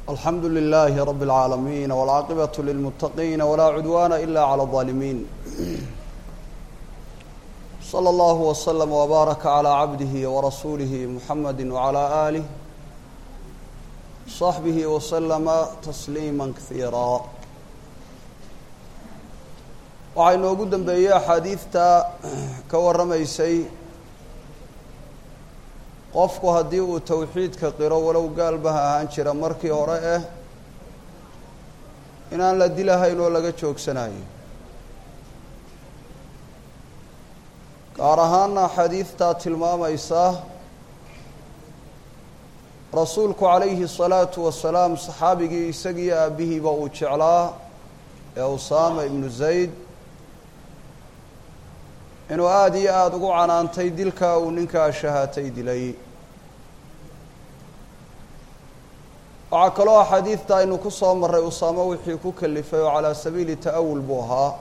alxamdu لlh rb العaalamiin wاlcaaqibaة lilmutaqiin wlaa cudwana ila عlى الظaalimiin slى اllah وslm وbaaraka عlى cabdih وrasuulih muxamadi وعlى آlih صaxbih وslma تsliima kahiira waxaa inoogu dambeeyey axaadiidta ka warramaysay qofku haddii uu towxiidka qiro walow gaalba ha ahaan jira markii hore eh inaan la dilahayn oo laga joogsanayo gaar ahaana xadiidtaa tilmaamaysa rasuulku calayhi الsalaatu wasalaam saxaabigii isagiiyo aabihiiba uu jeclaa ee usaama ibnu zayd inuu aada iyo aada ugu canaantay dilkaa uu ninkaa shahaatay dilay waxaa kaloo axaadiidta aynu ku soo marray usaamo wixii ku kalifay oo calaa sabiili ta'awul buu ahaa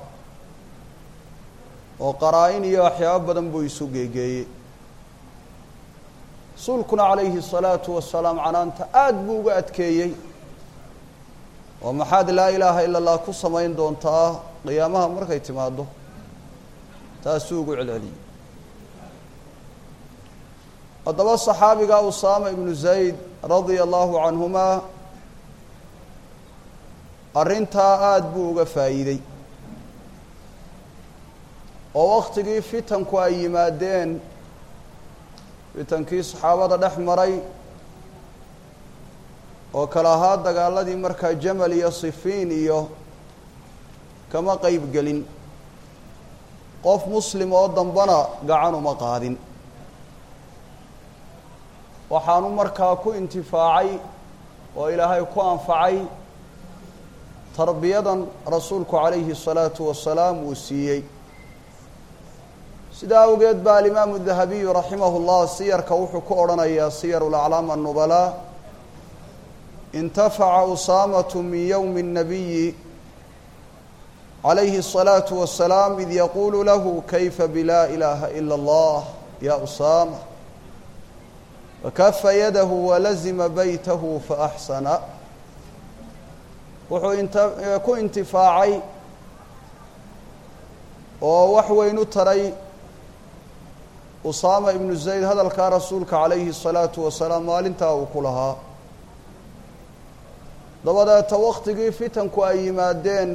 oo qaraa-in iyo waxyaabo badan buu isu geegeeyey rasuulkuna calayhi الsalaatu wasalaam canaanta aada buu uga adkeeyey oo maxaad laa ilaaha ila اllah ku samayn doontaa qiyaamaha markay timaado taasuu ugu celceliyey haddaba saxaabiga usaama ibnu zayd radia allahu canhuma arrintaa aada buu uga faa'iidey oo waktigii fitanku ay yimaadeen fitankii saxaabada dhex maray oo kale ahaa dagaaladii markaa jamal iyo sifiin iyo kama qeyb gelin qof muslim oo dambana gacan uma qaadin waxaanu markaa ku intifaacay oo ilaahay ku anfacay tarbiyadan rasuulku calayhi الsalaatu wasalaam uu siiyey sidaa awgeed baa alimaamu dahabiyu raximah اllah siyarka wuxuu ku odhanayaa siyar laclaam annubalaa intafaca usaamatu min yowmi الnabiyi عalayhi الصلاaةu وaسلاam id yaqulu lahu kayfa blaa ilaha ilا اllah ya usama fakafa yadahu walazima beytahu faaxsana wuxuu inta ku intifaacay oo wax weyn u taray usaama ibnu zayd hadalkaa rasuulka calayhi الصalaaةu wasalaam maalintaa uu ku lahaa dabadeeta waktigii fitanku ay yimaadeen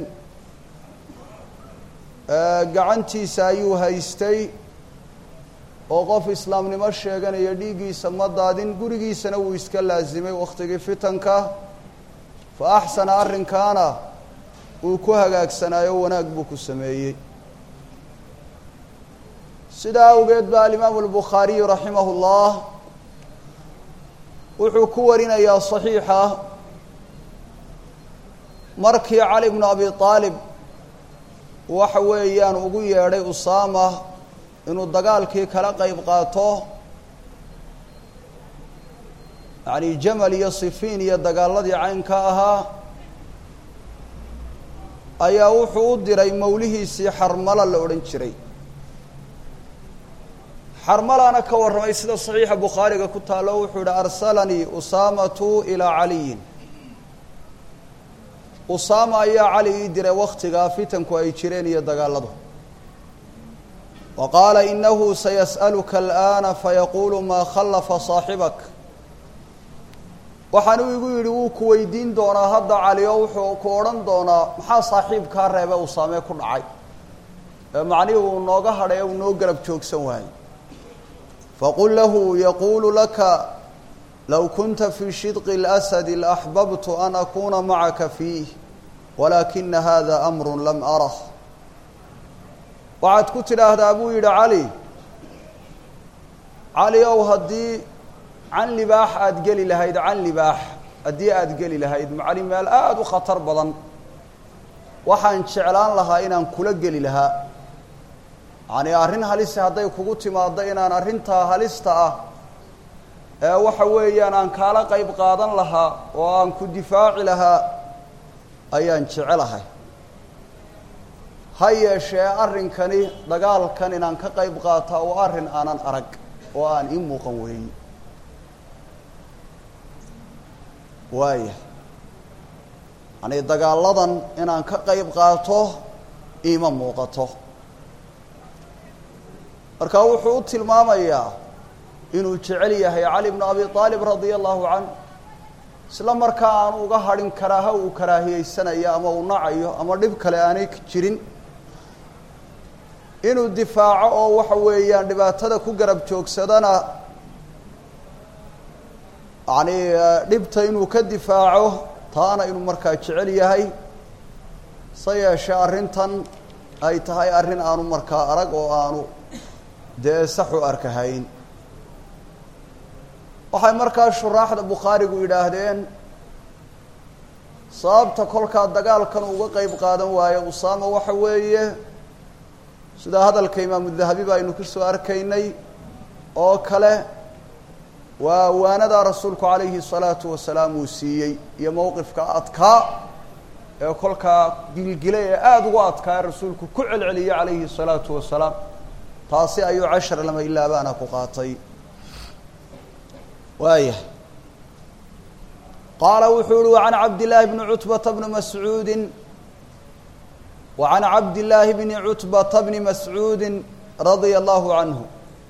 gacantiisa ayuu haystay oo qof islaamnimo sheeganaya dhiiggiisa ma daadin gurigiisana wuu iska laasimay waktigii fitanka fa axsana arrinkaana uu ku hagaagsanaayo wanaag buu ku sameeyey sidaa awgeed baa alimaamu albukhaariyu raximah اllah wuxuu ku warinayaa صaxiixa markii cali bnu abi aalib waxa weeyaan ugu yeedhay usaama inuu dagaalkii kala qeyb qaato yacni jamal iyo sifiin iyo dagaaladii caynka ahaa ayaa wuxuu u diray mawlihiisii xarmala la odhan jiray xarmalana ka warramay sida saxiixa bukhaariga ku taallo wuxuu yihi arsalanii usaamatu ilaa caliyin usaama ayaa cali ii diray waktigaa fitanku ay jireen iyo dagaaladu wa qaala inahu sayas'aluka alآana fayaquulu maa khallafa saaxibak waxaanuu igu yidhi wuu ku weydiin doonaa hadda cali oo wuxuu ku odhan doonaa maxaa saaxiibkaa reebe usaamee ku dhacay ee macnihii uu nooga hadhay ee uu noo garab joogsan waayey faqul lahu yaquulu laka low kunta fii shidqi اlasadi laaxbabtu an akuna macaka fiih walaakina hada amru lam arah waxaad ku tidhaahdaa buu yidhi cali cali ow haddii can libaax aada geli lahayd can libaax haddii aada geli lahayd macni meel aada u khatar badan waxaan jeclaan lahaa inaan kula geli lahaa yacni arrin halisi hadday kugu timaaddo inaan arrintaa halista ah ee waxa weeyaan aan kaala qeyb qaadan lahaa oo aan ku difaaci lahaa ayaan jecelahay ha yeeshee arrinkani dagaalkan inaan ka qeyb qaataa waa arrin aanan arag oo aan ii muuqan weeyi waaya yacnii dagaaladan inaan ka qeyb qaato iima muuqato marka wuxuu u tilmaamayaa inuu jecel yahay cali bnu abi aalib radia allahu canh isla markaa aanu uga hadhin karaaha uu karaahiyeysanayo ama uu nacayo ama dhib kale aanay jirin inuu difaaco oo waxa weeyaan dhibaatada ku garab joogsadana yacni dhibta inuu ka difaaco taana inuu markaa jecel yahay se yeeshee arrintan ay tahay arrin aanu markaa arag oo aanu dee sax u arkahayn waxay markaa shuraaxda bukhaarigu yidhaahdeen sababta kolkaa dagaalkan uga qeyb qaadan waayo usaama waxa weeye sida hadalka imaamu dahabi ba aynu ku soo arkaynay oo kale waa waanadaa rasuulku calayhi salaatu wasalaam uu siiyey iyo mowqifka adkaa ee kolkaa gilgila ee aada ugu adkaa ee rasuulku ku celceliyey calayhi salaatu wasalaam taasi ayuu cashar lama ilaabaana ku qaatay waayah qaala wuxuu uhi wacan cabdillaahi bni cutbata bni mascuudi wacan cabdillaahi bni cutbata bni mascuudi radia allahu canhu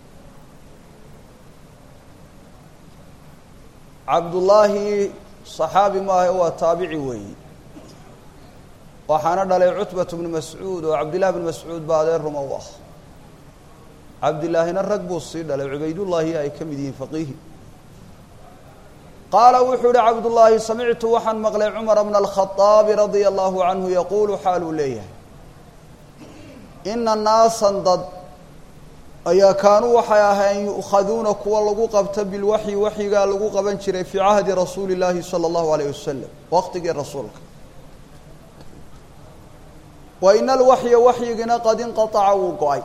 cabdullaahi صaxaabi maaha waa taabici weeyi waxaana dhalay cutbatu bni mascuud oo cabdillahi bni mascuud baa adeer ruma u ah cabdillaahina rag buu sii dhalay cubaydullaahi ay ka mid yihiin faqiihi qaala wuxuu uhi cabdullaahi samictu waxaan maqlay cumara bna alkhaaabi radia allahu canhu yaquulu xaaluu leeyahay ina naasan dad ayaa kaanuu waxay ahayn yu'khaduuna kuwa lagu qabta bilwaxyi waxyigaa lagu qaban jiray fii cahdi rasuuli llaahi sala allahu alayh wasalam waqtigii rasuulka wa ina alwaxya waxyigina qad inqataca wuu go-ay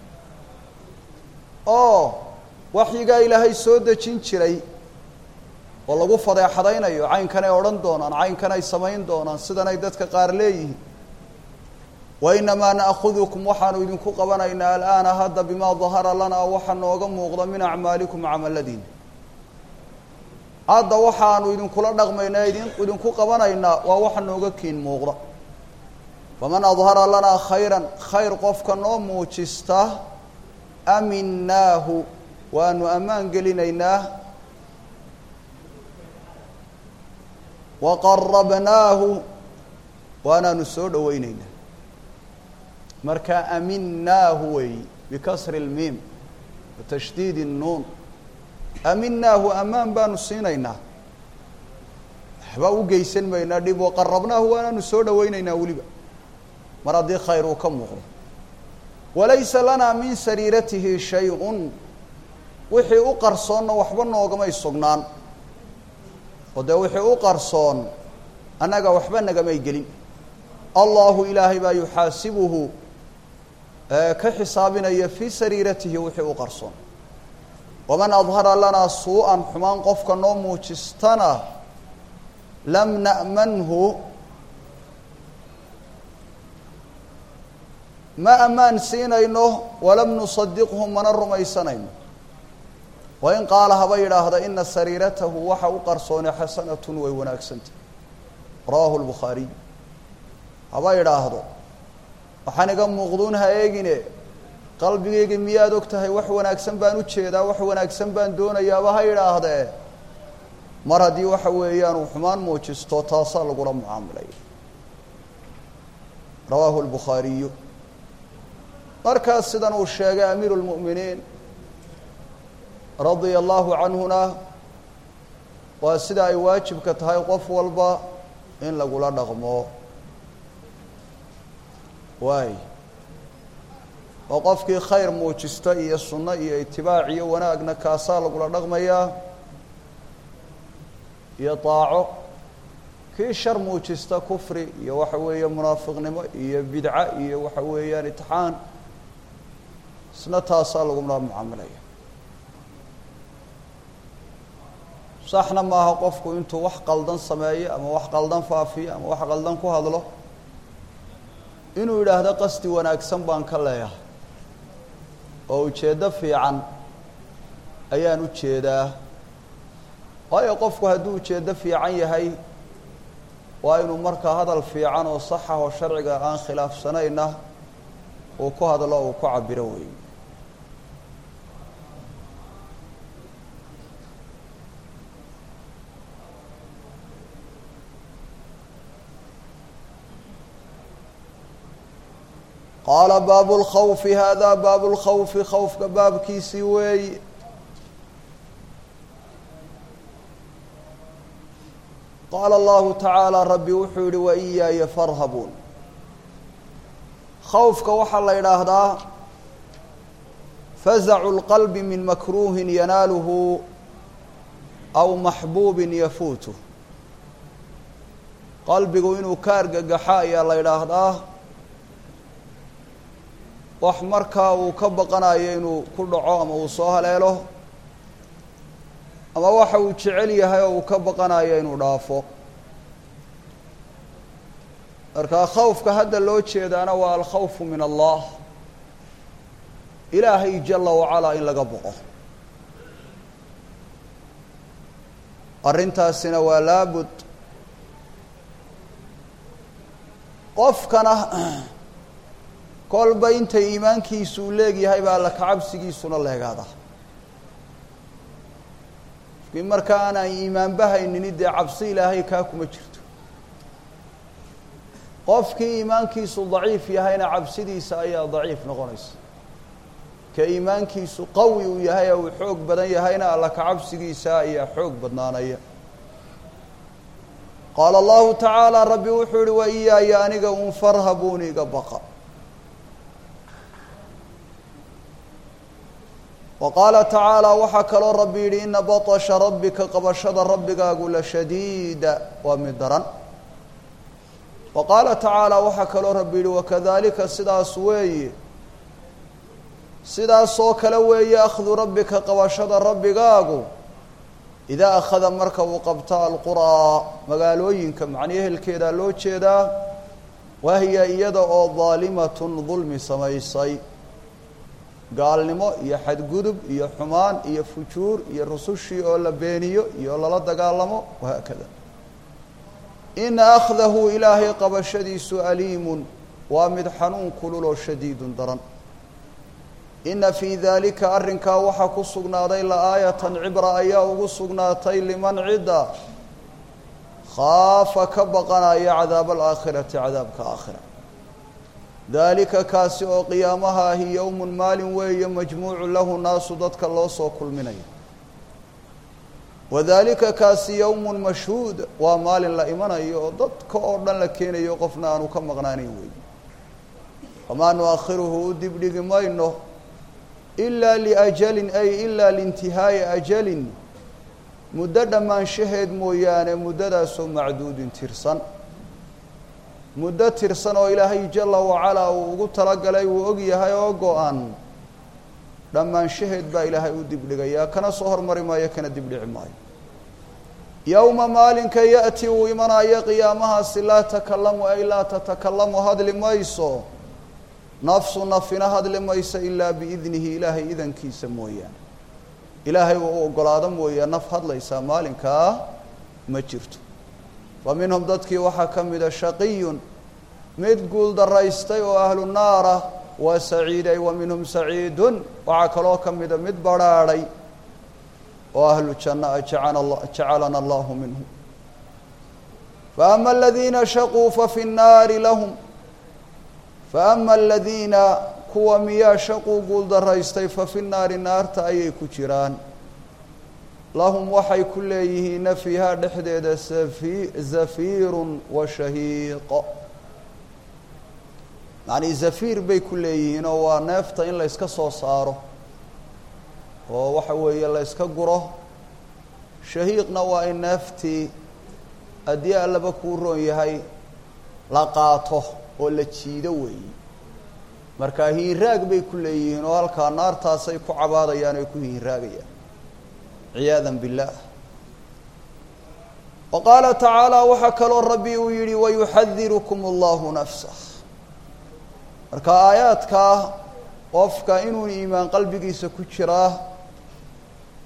oo waxyigaa ilaahay soo dejin jiray oo lagu fadeexadaynayo caynkanay odhan doonaan caynkanay samayn doonaan sidanay dadka qaar leeyihiin wa inamaa na'khudukum waxaanu idinku qabanaynaa al'aana hadda bimaa dahara lanaa waxa nooga muuqda min acmaalikum camaladiina hadda waxaanu idinkula dhaqmaynaa idin idinku qabanaynaa waa waxa nooga kiin muuqda faman adhara lanaa khayran khayr qofka noo muujista aminaahu waanu ammaan gelinaynaa waqarabnaahu waanaanu soo dhoweyneynaa marka aminaahu weeyi bikasri اlmiim watashdiid الnuun aminaahu ammaan baanu siinaynaa waxba u geysan maynaa dhib waqarabnaahu waanaanu soo dhoweyneynaa weliba mar haddii khayr uu ka muuqdo walaysa lanaa min sariiratihi shay-un wixii u qarsoonna waxba noogamay sugnaan oo dee wixii u qarsoon annaga waxba nagamay gelin allahu ilaahay baa yuxaasibuhu ka xisaabinaya fii sariiratihi wixii u qarsoon waman adhara lanaa suu-an xumaan qofka noo muujistana lam na'manhu ma ammaan siinayno walam nusadiqhu mana rumaysanayno wain qaala haba yidhaahda ina sariiratahu waxa u qarsoone xasanatun way wanaagsantah rawaahu lbukhaariy haba yidhaahdo waxaan iga muuqduun ha eegine qalbigayga miyaad og tahay wax wanaagsan baan u jeedaa wax wanaagsan baan doonayaaba ha yidhaahdee mar haddii waxa weeyaan uu xumaan muujisto taasaa lagula mucaamilaya rawaahu lbukhaariyu markaas sidan uu sheegay amiiru lmu'miniin radia allahu canhuna waa sida ay waajibka tahay qof walba in lagula dhaqmo waay oo qofkii khayr muujista iyo sunno iyo itibaac iyo wanaagna kaasaa lagula dhaqmayaa iyo daaco kii shar muujista kufri iyo waxa weeye munaafiqnimo iyo bidca iyo waxa weeyaan itixaan isna taasaa lagula mucaamilaya saxna maaha qofku intuu wax qaldan sameeyo ama wax qaldan faafiyo ama wax qaldan ku hadlo inuu yidhaahdo qasdi wanaagsan baan ka leeyahay oo ujeeddo fiican ayaan u jeedaa waayo qofku hadduu ujeeddo fiican yahay waa inuu markaa hadal fiican oo saxa oo sharciga aan khilaafsanayna uu ku hadlo uu ku cabiro weeye qaala baabu lkhawfi hada baabu lkhawfi khawfka baabkiisii weeye qaala allahu tacaala rabbi wuxuu yihi waiyaaya farhabuun khawfka waxaa la yidhaahdaa fazacu lqalbi min makruuhin yanaaluhu aw maxbuubin yafuutuh qalbigu inuu ka argagaxo ayaa la yidhaahdaa wax markaa uu ka baqanayo inuu ku dhaco ama uu soo haleelo ama waxa uu jecel yahay oo uu ka baqanayo inuu dhaafo markaa khawfka hadda loo jeedaana waa alkhawfu min allah ilaahay jala wacalaa in laga boqo arrintaasina waa laabud qofkana kolba inta iimaankiisu uu leegyahay baa alla kacabsigiisuna leegaada qofkii markaa aanaan iimaanbahaynini dee cabsi ilaahay kaa kuma jirto qofkii iimaankiisu daciif yahayna cabsidiisa ayaa daciif noqonaysa ka iimaankiisu qawi uu yahay oo uu xoog badan yahayna alla kacabsigiisa ayaa xoog badnaanaya qaala allahu tacaala rabbi wuxuu yihi wa iyaaya aniga un farhabuuni iga baqa wa qaala tacaala waxaa kaloo rabbi yidhi ina baطsha rabbika qabashada rabbigaagu la shadiida waa mid daran wa qaala tacaala waxaa kaloo rabbi yidhi wakadalika sidaas weeye sidaasoo kale weeye akhdu rabbika qabashada rabbigaagu idaa akhada marka uu qabto alquraa magaalooyinka macnii ehelkeedaa loo jeedaa wahiya iyada oo daalimatun dulmi samaysay gaalnimo iyo xadgudub iyo xumaan iyo fujuur iyo rusushii oo la beeniyo iyo lala dagaalamo wahaakada ina akhdahu ilaahay qabashadiisu aliimun waa mid xanuun kululoo shadiidun daran ina fii daalika arrinkaa waxaa ku sugnaaday la-aayatan cibra ayaa ugu sugnaatay liman cidda khaafa ka baqanaya cadaaba alaakhirati cadaabka aakhira daalika kaasi oo qiyaamaha ahi yowmun maalin weeye majmuucu lahu naasu dadka loo soo kulminayo wadaalika kaasi yowmun mashhuud waa maalin la imanayo oo dadka oo dhan la keenayo qofna aanu ka maqnaanayn weeye wamaa nu-akhiruhu u dibdhigi mayno ilaa liajalin ay ilaa liintihaa'i ajalin muddo dhammaanshaheed mooyaane muddadaasoo macduudin tirsan muddo tirsan oo ilaahay jala wacalaa uu ugu talagalay uu og yahay oo go-an dhammaanshaheed baa ilaahay u dibdhigayaa kana soo hormari maayo kana dibdhici maayo yowma maalinka ya'ti uu imanayo qiyaamahaasi laa takalamu ay laa tatakalamu hadli mayso nafsu nafina hadli mayso ilaa biidnihi ilaahay idankiisa mooyaane ilaahay uu u ogolaado mooyaa naf hadlaysaa maalinkaa ma jirto fa minhum dadkii waxaa ka mida shaqiyun mid guul daraystay oo ahlu naara waa saciiday wa minhum saciidun waxaa kaloo ka mida mid barhaadhay oo ahlu janna a jacalana allahu minhum faama aladiina shaquu fafi nnaari lahum faama aladiina kuwa miyaa shaquu guul daraystay fafi nnaari naarta ayay ku jiraan lahum waxay ku leeyihiina fiihaa dhexdeeda safi zafiirun wa shahiiqo macnii zafiir bay ku leeyihiin oo waa neefta in la yska soo saaro oo waxa weeye la yska guro shahiiqna waa in neeftii haddii allaba kuu roon yahay la qaato oo la jiido weeyi marka hiinraag bay ku leeyihiin oo halkaa naartaasay ku cabaadayaan oy ku hiinraagayaan ciyaada biاllah wa qaala tacaala waxaa kaloo rabbi uu yihi wayuxadirukum allahu nafsah marka aayaadkaa qofka inuu iimaan qalbigiisa ku jiraa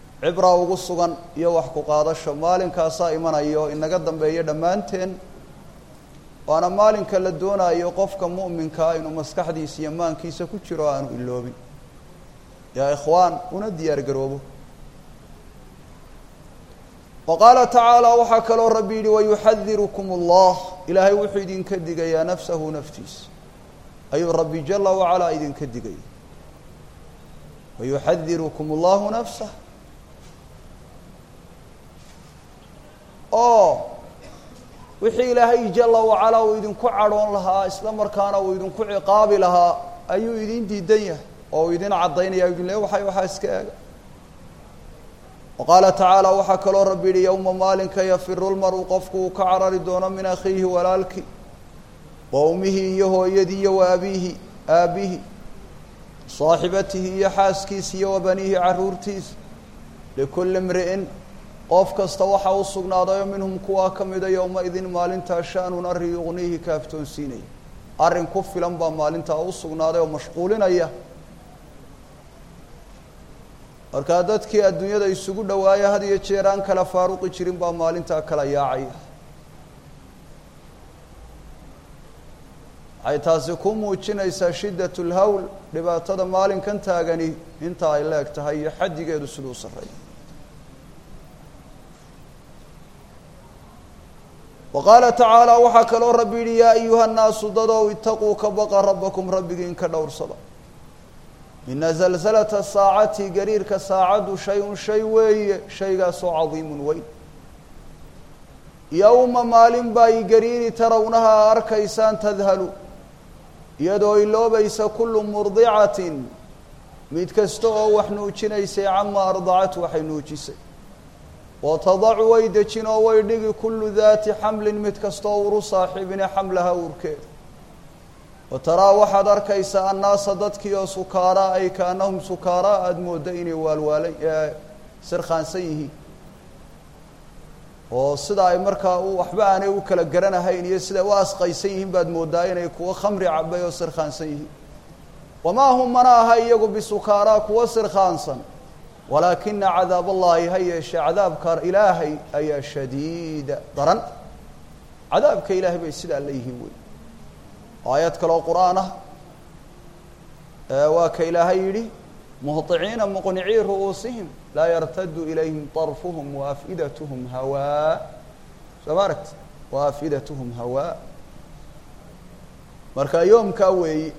cibra ugu sugan iyo wax ku qaadasho maalinkaasaa imanayo inaga dambeeyo dhammaanteen waana maalinka la doonayo qofka mu'minkaa inuu maskaxdiisa iyo maankiisa ku jiro aanu iloobin yaa ikhwaan una diyaar garoobo wa qaala tacaala waxaa kaloo rabbi yidhi wayuxadirukum allah ilaahay wuxuu idinka digayaa nafsahu naftiisa ayuu rabbi jala wacalaa idinka digaya wayuxadirukum allahu nafsah oo wixii ilaahay jala wacalaa uu idinku cadhoon lahaa isla markaana uu idinku ciqaabi lahaa ayuu idin diidan yahay oo uu idin caddaynaya idin le waxay waxaa iska eega wa qaala tacaala waxaa kaloo rabbi yidhi yowma maalinka yafiru lmaru qofku uu ka carari doono min akhiihi walaalkii wa ummihi iyo hooyadii iyo wa abiihi aabihi saaxibatihi iyo xaaskiisa iyo wa baniihi carruurtiisa likulli imri'in qof kasta waxaa u sugnaadayo minhum kuwaa ka mida yowma-idin maalintaa sha-nun arrin yuqniihi kaaftoonsiinaya arrin ku filan baa maalintaa u sugnaaday oo mashquulinaya markaa dadkii adduunyada isugu dhawaaya had iyo jeer aan kala faaruqi jirin baa maalintaa kala yaacaya waxay taasi ku muujinaysaa shiddat lhawl dhibaatada maalinkan taagani inta ay leeg tahay iyo xaddigeedu siduu sarreeya wa qaala tacaala waxaa kaloo rabbi yidhi yaa ayuha nnaasu dadow itaquu ka baqa rabbakum rabbigiin ka dhowrsada ina zalzalata saacati gariirka saacaddu shay-un shay weeye shaygaasoo cadiimun weyn yowma maalin baa i gariiri tarawnaha a arkaysaan tadhalu iyadoo iloobaysa kullu murdicatin mid kasta oo wax nuujinaysay cama ardacat waxay nuujisay wa tadacu way dejin oo way dhigi kullu daati xamlin mid kastaoo uru saaxiibine xamlaha uurkeeda wa taraa waxaad arkaysaa annaasa dadkii oo sukaaraa ay kaanahum sukaaraa aada moodda inay waalwaalay sirkhaansan yihiin oo sida ay markaa waxba aanay u kala garanahayn iyo siday u asqaysan yihiin baad mooddaa inay kuwo khamri cabay oo sirkhaansan yihiin wamaa hum mana aha iyagu bisukaaraa kuwa sirkhaansan walaakina cadaab allahi ha yeeshee cadaabka ilaahay ayaa shadiida daran cadaabka ilaahay bay sidaa la yihiin wey aayad kaloo qur-aan ah waa ka ilaahay yidhi muhطiciina muqnicii ru'uusihim laa yartadu ilayhim طarfuhum waafidathm hawaa soo ma aragti waafidathm hawaa marka yoomkaa weeyi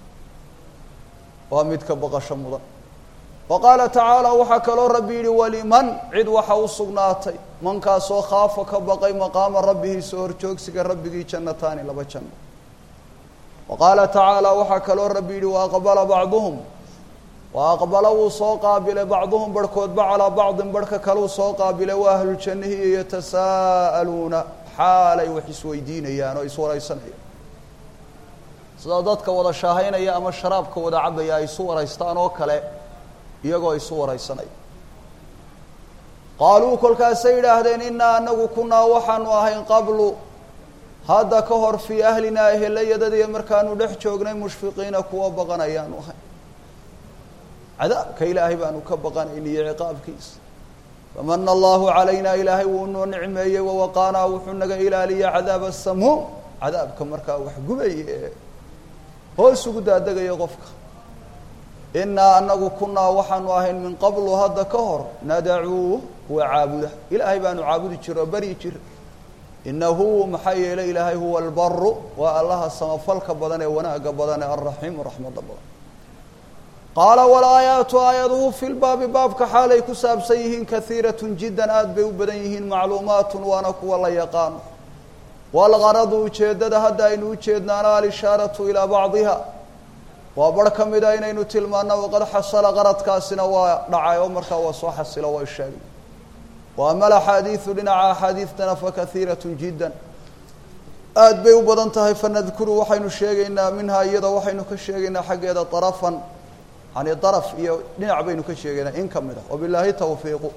waa mid ka baqasho mudan wa qaala tacaala waxaa kaloo rabbi yidhi waliman cid waxa u sugnaatay mankaasoo khaafa ka baqay maqaama rabbihi soo horjoogsiga rabbigii jannataani laba janno wa qaala tacaala waxaa kaloo rabbi yidhi waaqbala bacduhum wa aqbala wuu soo qaabilay bacduhum barhkoodba calaa bacdin barhka kaleu soo qaabilay waa ahluljannihi yatasaa'aluuna xaalay wax isweydiinayaan oo iswaraysanayaan sida dadka wada shaahaynaya ama sharaabka wada cabaya ay isu waraystaan oo kale iyagoo isu waraysanaya qaaluu kolkaasay yidhaahdeen innaa anagu kunaa waxaanu ahayn qablu hadda ka hor fii ahlinaa ehelayadadiiyo markaanu dhex joognay mushfiqiina kuwa baqanayaanu ahay cadaabka ilaahay baanu ka baqanayna iyo ciqaabkiisa famana allahu calayna ilaahay wuu noo nicmeeyey wawaqaanaa wuxuu naga ilaaliya cadaaba samuum cadaabka markaa wax gubaya ee hoos ugu daadegaya qofka innaa anagu kunaa waxaanu ahayn min qablu hadda ka hor nadacuuh kuwa caabuda ilaahay baanu caabudi jiro oo beri jira inahu maxaa yeelay ilaahay huwa albaru waa allaha samafalka badan ee wanaaga badan ee alraxiimu raxmada badan qaala walaayaatu aayaduhu fi lbaabi baabka xaalay ku saabsan yihiin kaiiratun jiddan aada bay u badan yihiin macluumaatun waana kuwa la yaqaano walgaradu ujeeddada hadda aynu ujeednaana alishaaratu ilaa bacdiha waa barh ka mida inaynu tilmaano waqad xasala qaradkaasina waa dhacay oo markaa waa soo xasilo waa sheegay wa ama alaxaadiidu dhinaca axaadiidtana fakaiiratun jiddan aada bay u badan tahay fanadkuru waxaynu sheegaynaa minhaa iyada waxaynu ka sheegaynaa xaggeeda darafan yani daraf iyo dhinac baynu ka sheegaynaa in ka mid a wabilaahi tawfiiqu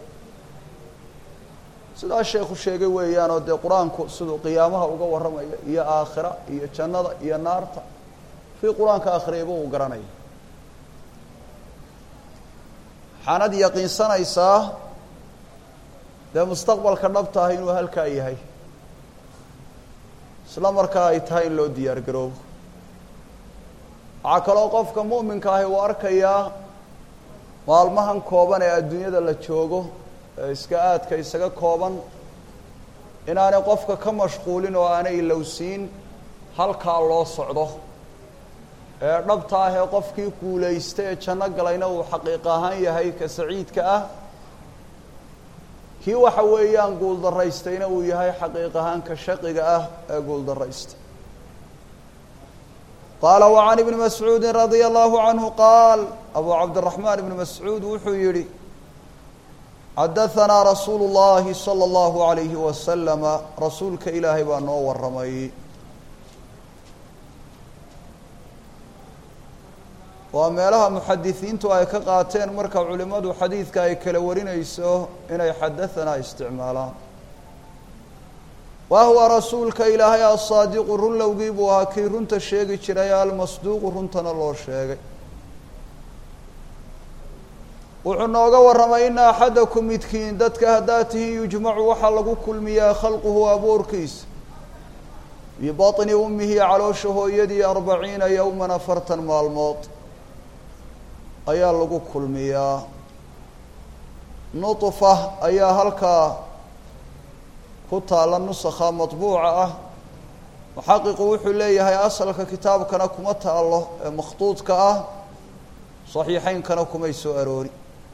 sidaa sheekhu sheegay weeyaanoo dee qur-aanku siduu qiyaamaha uga warramaya iyo aakhira iyo jannada iyo naarta fii qur-aanka akhriyayba uu garanaya waxaanad yaqiinsanaysaa dee mustaqbalka dhabta ah inuu halkaa yahay isla markaa ay tahay in loo diyaar garoobo waxaa kaloo qofka mu'minka ahi uu arkayaa maalmahan kooban ee adduunyada la joogo ee iska aadka isaga kooban inaanay qofka ka mashquulin oo aanay ilowsiin halkaa loo socdo ee dhabta ah ee qofkii guulaysta ee janno galayna uu xaqiiq ahaan yahay ka saciidka ah kii waxa weeyaan guuldaraystayna uu yahay xaqiiq ahaan ka shaqiga ah ee guuldaraysta qaala وعan ibni mascuudi radia allahu canhu qaal abu cabdiraxmaan ibni mascuud wuxuu yihi xadahanaa rasuulu اllahi salى اllahu عalayhi wasalama rasuulka ilaahay baa noo waramay waa meelaha muxadisiintu ay ka qaateen marka culimadu xadiidka ay kala warinayso inay xadahanaa isticmaalaan wa huwa rasuulka ilaahay asaadiqu runlowgii buu ahaa kii runta sheegi jiray almasduuqu runtana loo sheegay wuxuu nooga warramay ina axadakum midkiin dadka haddaad tihiin yujmacu waxaa lagu kulmiyaa khalquhu abuurkiisa bibaطni ummihi caloosha hooyadii arbaciina yowman afartan maalmood ayaa lagu kulmiyaa nuطfa ayaa halkaa ku taalla nusakha maطbuuca ah muxaqiqu wuxuu leeyahay asalka kitaabkana kuma taalo ee makhduudka ah صaxiixeynkana kumay soo aroori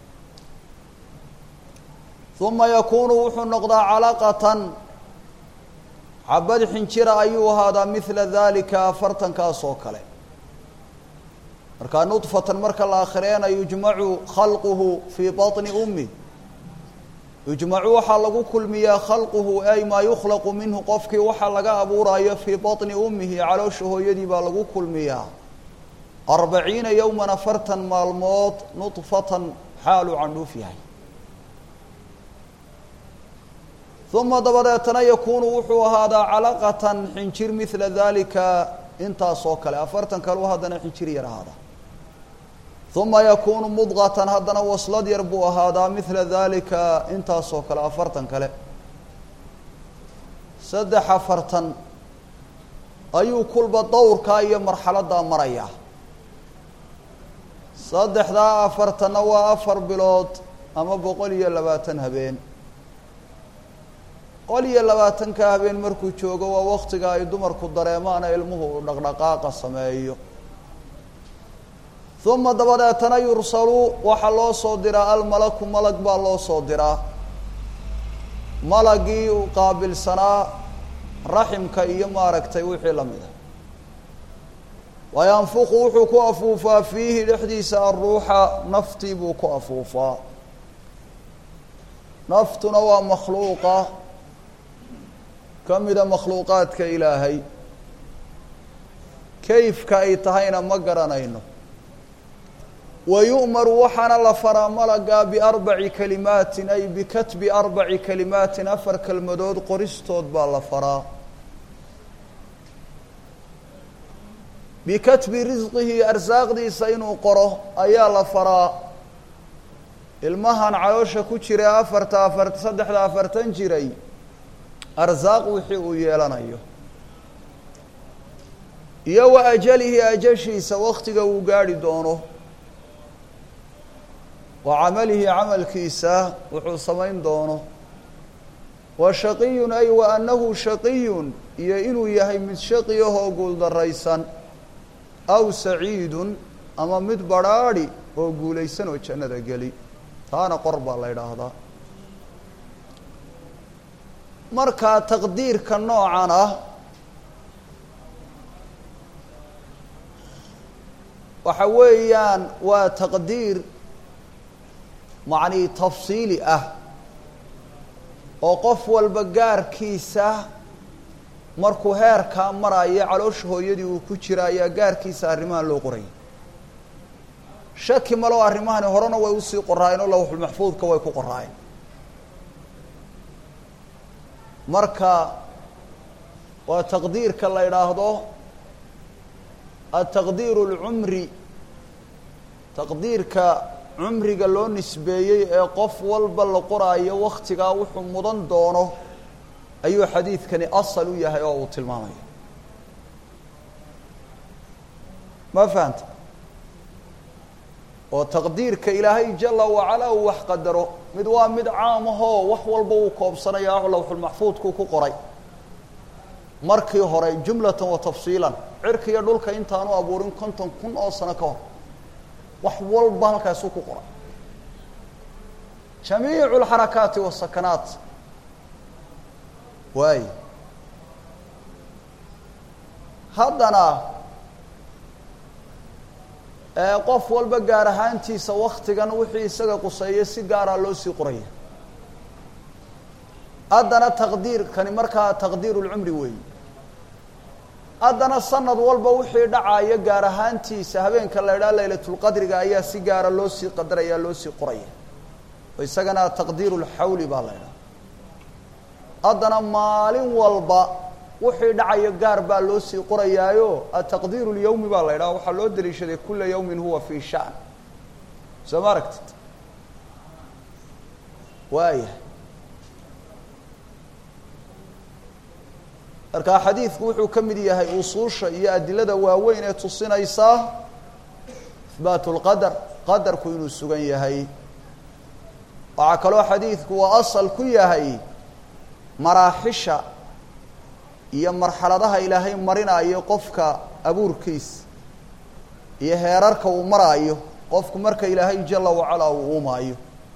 uma yakunu wuxuu noqdaa calaqatan xabad xinjira ayuu ahaadaa mila dalika afartankaas oo kale markaa nudfatan marka la akhriyeena yujmacu khalquhu fii baطni ummi yujmacu waxaa lagu kulmiyaa khalquhu ay maa yukhlaqu minhu qofkii waxaa laga abuurayo fii baطni ummihi caloosha hooyadii baa lagu kulmiyaa arbaciina yowman afartan maalmood nudfatan xaaluu candhuuf yahay uma dabadeetana yakunu wuxuu ahaadaa calaqatan xinjir mila dalika intaas oo kale afartan kaleu haddana xinjir yar ahaada uma yakunu mudqatan haddana waslad yar buu ahaadaa mila dalika intaas oo kale afartan kale saddex afartan ayuu kulba dowrkaa iyo marxaladdaa marayaa saddexdaa afartanna waa afar bilood ama boqol iyo labaatan habeen boqol iyo labaatanka habeen markuu joogo waa waktiga ay dumarku dareemaana ilmuhu uu dhaqdhaqaaqa sameeyo uma dabadeetana yursalu waxaa loo soo diraa almalaku malag baa loo soo diraa malagii uu qaabilsanaa raximka iyo maaragtay wixii la mida wayanfuqu wuxuu ku afuufaa fiihi dhexdiisa aruuxa naftii buu ku afuufaa naftuna waa makhluuqa ka mida makhluuqaadka ilaahay kayfka ay tahayna ma garanayno wa yu'maru waxaana la faraa malaga biarbaci kalimaatin ay bikatbi arbaci kalimaatin afar kelmadood qoristood baa la faraa bikatbi risqihi arsaaqdiisa inuu qoro ayaa la faraa ilmahan caloosha ku jira afarta afar saddexda afartan jiray arsaaq wixii uu yeelanayo iyo wa ajalihi ajashiisa waktiga uu gaadhi doono wa camalihi camalkiisa wuxuu samayn doono wa shaqiyun ay wa annahu shaqiyun iyo inuu yahay mid shaqiyahoo guuldaraysan aw saciidun ama mid badrhaadhi oo guulaysan oo jannada geli taana qor baa la idhaahdaa markaa taqdiirka noocan ah waxa weeyaan waa taqdiir macnii tafsiili ah oo qof walba gaarkiisa markuu heerkaa maraayo caloosha hooyadii uu ku jira ayaa gaarkiisa arrimahan loo qorayay shaki maloo arrimahani horena way usii qoraayeen oo lawxulmaxfuudka way ku qoraayeen marka waa taqdiirka la idhaahdo ataqdiiru اlcumri taqdiirka cumriga loo nisbeeyey ee qof walba la qoraayo waktigaa wuxuu mudan doono ayuu xadiidkani asal u yahay oo uu tilmaamaya ma fahanta oo taqdiirka ilaahay jala wacalaa uu wax qadaro mid waa mid caam ahoo wax walba uu koobsanaya lawxulmaxfuudku ku qoray markii hore jumlatan wa tafsiilan cirka iyo dhulka intaanu abuurin konton kun oo sano ka hor wax walba halkaasuu ku qoray jamiicu alxarakaati wasakanaat waay haddana qof walba gaar ahaantiisa waktigan wixii isaga quseeya si gaaraa loo sii qoraya haddana taqdiirkani markaa taqdiiru lcumri weeyi haddana sanad walba wixii dhacaya gaar ahaantiisa habeenka la idhaha laylatulqadriga ayaa si gaara loo sii qadaraya loo sii qoraya oo isagana taqdiiru lxawli baa la idhaha haddana maalin walba wixii dhacayo gaar baa loo sii qorayaayo ataqdiiru lyawmi baa la idhaha waxaa loo daliishaday kula yawmin huwa fii shan soo ma aragtid waaya markaa xadiidku wuxuu ka mid yahay usuusha iyo adilada waaweyn ee tusinaysa ihbaatu lqadar qadarku inuu sugan yahay waxaa kaloo xadiidku waa asal ku yahay maraaxisha iyo marxaladaha ilaahay marinayo qofka abuurkiisa iyo heerarka uu maraayo qofku marka ilaahay jala wacalaa uu uumaayo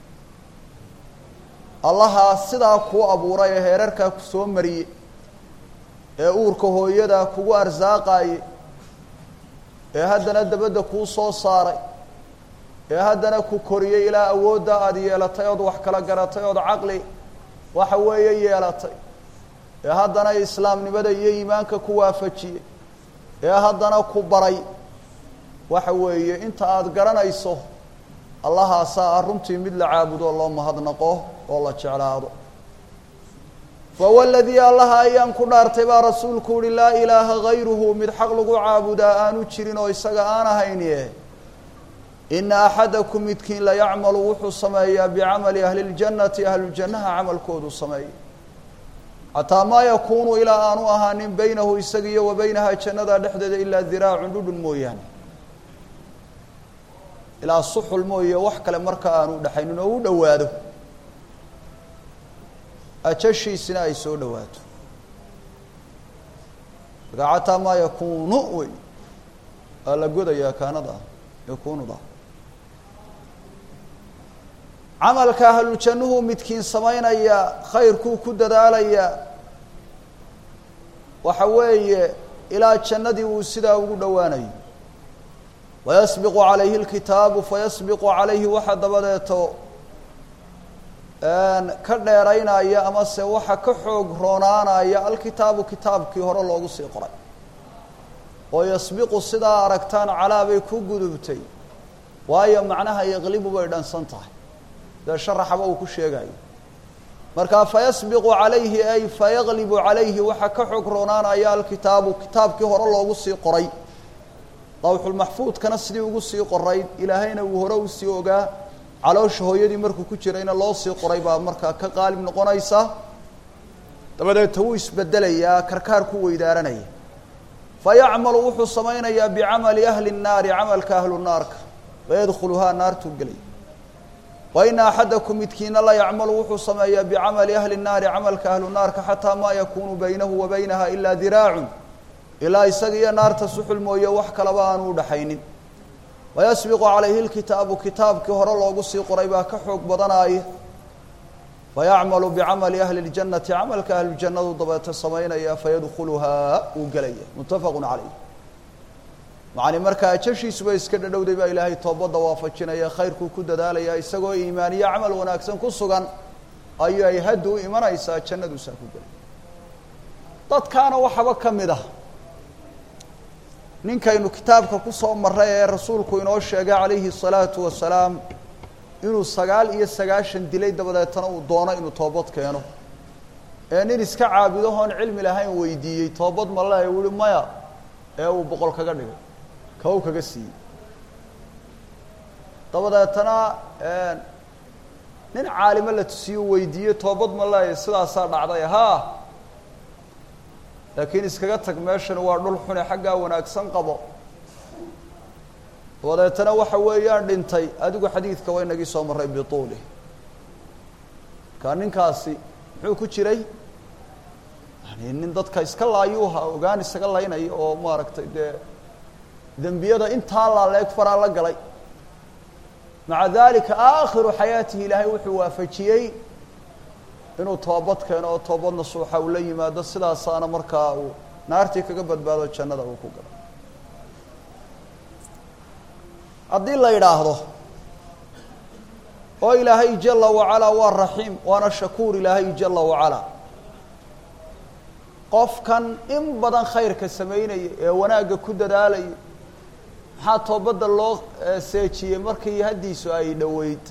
allahaa sidaa kuu abuuray ee heerarkaa ku soo mariye ee uurka hooyadaa kugu arsaaqaaye ee haddana dabadda kuu soo saaray ee haddana ku koriyey ilaa awoodda aada yeelatay ood wax kala garatay ood caqli waxa weeye yeelatay ee haddana islaamnimada iyo iimaanka ku waafajiyey ee haddana ku baray waxa weeye inta aada garanayso allahaasaa ah runtii mid la caabudo loo mahadnaqo oo la jeclaado fahuwa aladii allaha ayaan ku dhaartay baa rasuulku uhi laa ilaaha gayruhu mid xaq lagu caabudaa aanu jirin oo isaga aan ahaynie ina axadakum midkiin la yacmalu wuxuu sameeyaa bicamali ahli ljannati ahlujannaha camalkoodu sameeya xataa maa yakuunu ilaa aanu ahaanin baynahu isaga iyo wa baynaha jannada dhexdeeda ilaa diraacun dhudhun mooyaane ilaa suxul mooye wax kale marka aanu dhexaynin oo u dhowaado ajashiisina ay soo dhowaato markaa xataa maa yakuunu wey waa la godayaa kaanada yakunuda camalka ahlujannuhu midkiin samaynaya khayrkuu ku dadaalaya waxa weeye ilaa jannadii uu sidaa ugu dhowaanayo wayasbiqu calayhi اlkitaabu fayasbiqu calayhi waxa dabadeeto ka dheeraynaya ama se waxa ka xoog roonaanaya alkitaabu kitaabkii hore loogu sii qoray oo yasbiqu sidaa aragtaan calaa bay ku gudubtay waayo macnaha yaqlibu bay dhansan tahay dee sharaxaba uu ku sheegayo markaa fayasbiqu calayhi ay fayaqlibu calayhi waxa ka xoog roonaanaya alkitaabu kitaabkii hore loogu sii qoray lawxulmaxfuudkana sidii ugu sii qorayd ilaahayna uu hore usii ogaa caloosha hooyadii markuu ku jirayna loo sii qoray baa markaa ka qaalib noqonaysa dabadeeta wuu isbedelayaa karkaar ku weydaaranaya fayacmalu wuxuu samaynayaa bicamali ahli الnaari camalka ahlu naarka fayadkhuluhaa naartuu gelay wa ina axadakum midkiina la yacmalu wuxuu sameeyaa bicamali ahli الnaari camalka ahlu naarka xataa maa yakunu baynahu wa baynaha ilaa diraacun ilaa isaga iyo naarta suxul mooye wax kalaba aanu udhaxaynin wayasbiqu calayhi lkitaabu kitaabkii hore loogu sii qoray baa ka xoog badanaaya fayacmalu bicamali ahli اljannati camalka ahluljannadu dabeete samaynaya fayadkhuluhaa uu gelaya muttafaqu calayh macani markaa ajashiisuba iska dhadhowday baa ilaahay toobadda waafajinaya khayrkuu ku dadaalaya isagoo iimaaniyo camal wanaagsan ku sugan ayuu ay hadda u imanaysaa jannaduusaa ku gelay dadkaana waxaba ka mid ah ninkaynu kitaabka kusoo maray ee rasuulku inoo sheegay calayhi الsalaatu wasalaam inuu sagaal iyo sagaashan dilay dabadeetana uu doono inuu toobad keeno ee nin iska caabudahoon cilmi lahayn weydiiyey toobad ma le u ihi maya ee uu boqol kaga dhigay kaw kaga siiyey dabadeetana nin caalimo la tusiyo weydiiyey toobad ma leeya sidaasaa dhacday haa laakiin iskaga tag meeshani waa dhul xune xaggaa wanaagsan qabo dabeetana waxa weeyaan dhintay adigu xadiidka waa inagii soo marray bituulih markaa ninkaasi muxuu ku jiray yani nin dadka iska laayuuha ogaan isaga laynaya oo maaragtay dee dembiyada intaa laaleeg faraa la galay maca dalika aakhiru xayaatihi ilaahay wuxuu waafajiyey inuu toobad keeno oo toobad nasuuxa uu la yimaado sidaasaana markaa uu naartii kaga badbaado jannada uu ku galo haddii la yidhaahdo oo ilaahay jala wacalaa waa raxiim waana shakuur ilaahay jala wacalaa qofkan in badan khayrka samaynaya ee wanaagga ku dadaalaya maxaa toobadda loo seejiyey markii haddiisu ay dhoweyd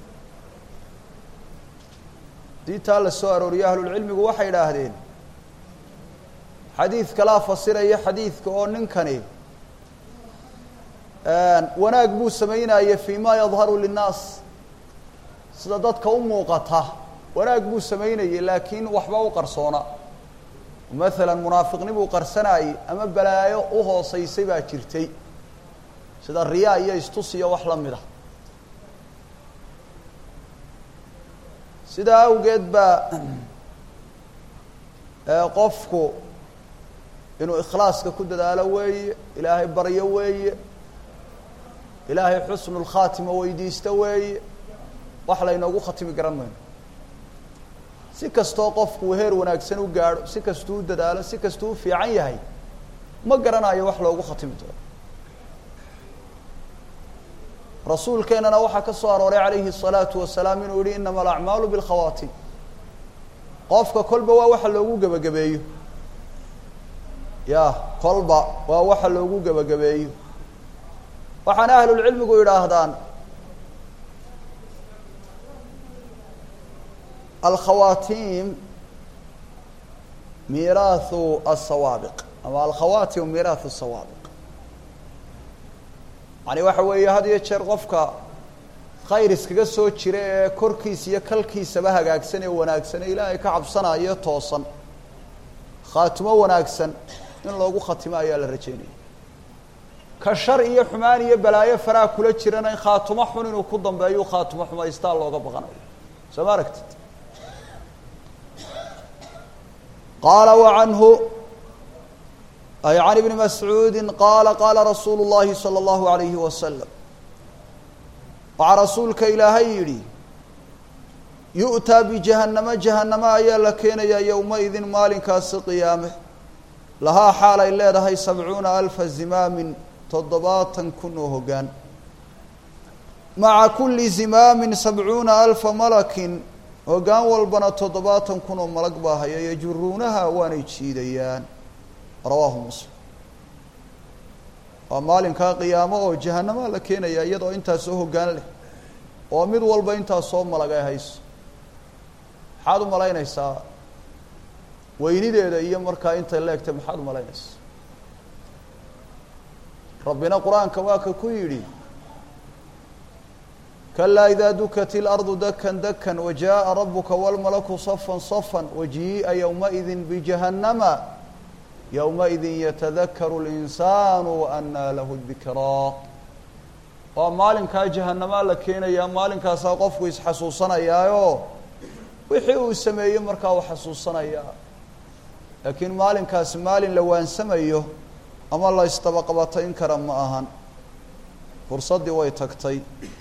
diintaa la soo arooriyey ahlulcilmigu waxay idhaahdeen xadiid kalaa fasiraya xadiidka oo ninkani wanaag buu sameynaya fi ma yadharu linnaas sida dadka u muuqata wanaag buu sameynayay laakiin waxba u qarsoona maalan munaafiqnibuu qarsanayey ama balaayo u hooseysay baa jirtay sida riyaa iyo istus iyo wax la mid a sidaa awgeed baa qofku inuu ikhlaaska ku dadaalo weeye ilaahay baryo weeye ilaahay xusnu lkhaatima weydiisto weeye wax laynoogu khatimi garan mayno si kastoo qofku heer wanaagsan u gaadho si kastuu u dadaalo si kastuu u fiican yahay ma garanayo wax loogu khatimi doono rasuulkeenana waxaa ka soo arooray calayhi الsalaatu wasalaam inuu yihi inama alacmaalu biاlkhawaatim qofka kolba waa waxa loogu gebagabeeyo ya kolba waa waxa loogu gebagabeeyo waxaana ahlulcilmigu yidhaahdaan alkhawaatim miiraahu asawaabiq ama alkhawaatim miiraahu sawaabiq yani waxa weeye had iyo jeer qofka khayr iskaga soo jira ee korkiisa iyo kalkiisaba hagaagsan ee wanaagsan ee ilaahay ka cabsanayo toosan khaatimo wanaagsan in loogu khatimo ayaa la rajeynaya ka shar iyo xumaan iyo balaayo faraha kula jirana in khaatumo xun inuu ku dambeeyo khaatumo xumaystaa looga baqanayo soo ma aragtid qaala wacanhu ay can ibni mascuudi qaala qaala rasuulu llahi salى اllahu alayhi wasalam waxaa rasuulka ilaahay yidhi yu'taa bijahannama jahannama ayaa la keenayaa yowmaidin maalinkaasi qiyaame lahaa xaal ay leedahay sabcuuna alfa zimaamin toddobaatan kun oo hoggaan maca kulli zimaamin sabcuuna alfa malakin hoggaan walbana toddobaatan kun oo malag baa haya yajuruunaha waanay jiidayaan rawaahu muslim waa maalinkaa qiyaamo oo jahanamaa la keenaya iyadoo intaasoo hoggaan leh oo mid walba intaasoo malag ay hayso maxaad u malaynaysaa weynideeda iyo markaa intay leegtay maxaad u malaynaysaa rabbina qur-aanka waa ka ku yidhi kalaa idaa dukat ilardu dakan dakan wajaءa rabuka wاlmalaku safan safan wajii'a ywmaئidi bijahannama ywmaئidi yatadakaru اlinsaanu waanaa lahu dikraa waa maalinkaa jahanamaa la keenayaa maalinkaasaa qofku isxasuusanayaayo wixii uu sameeyey markaa uu xasuusanayaa laakiin maalinkaasi maalin la waansamayo ama la isdabaqabatayn kara ma ahan fursaddii way tagtay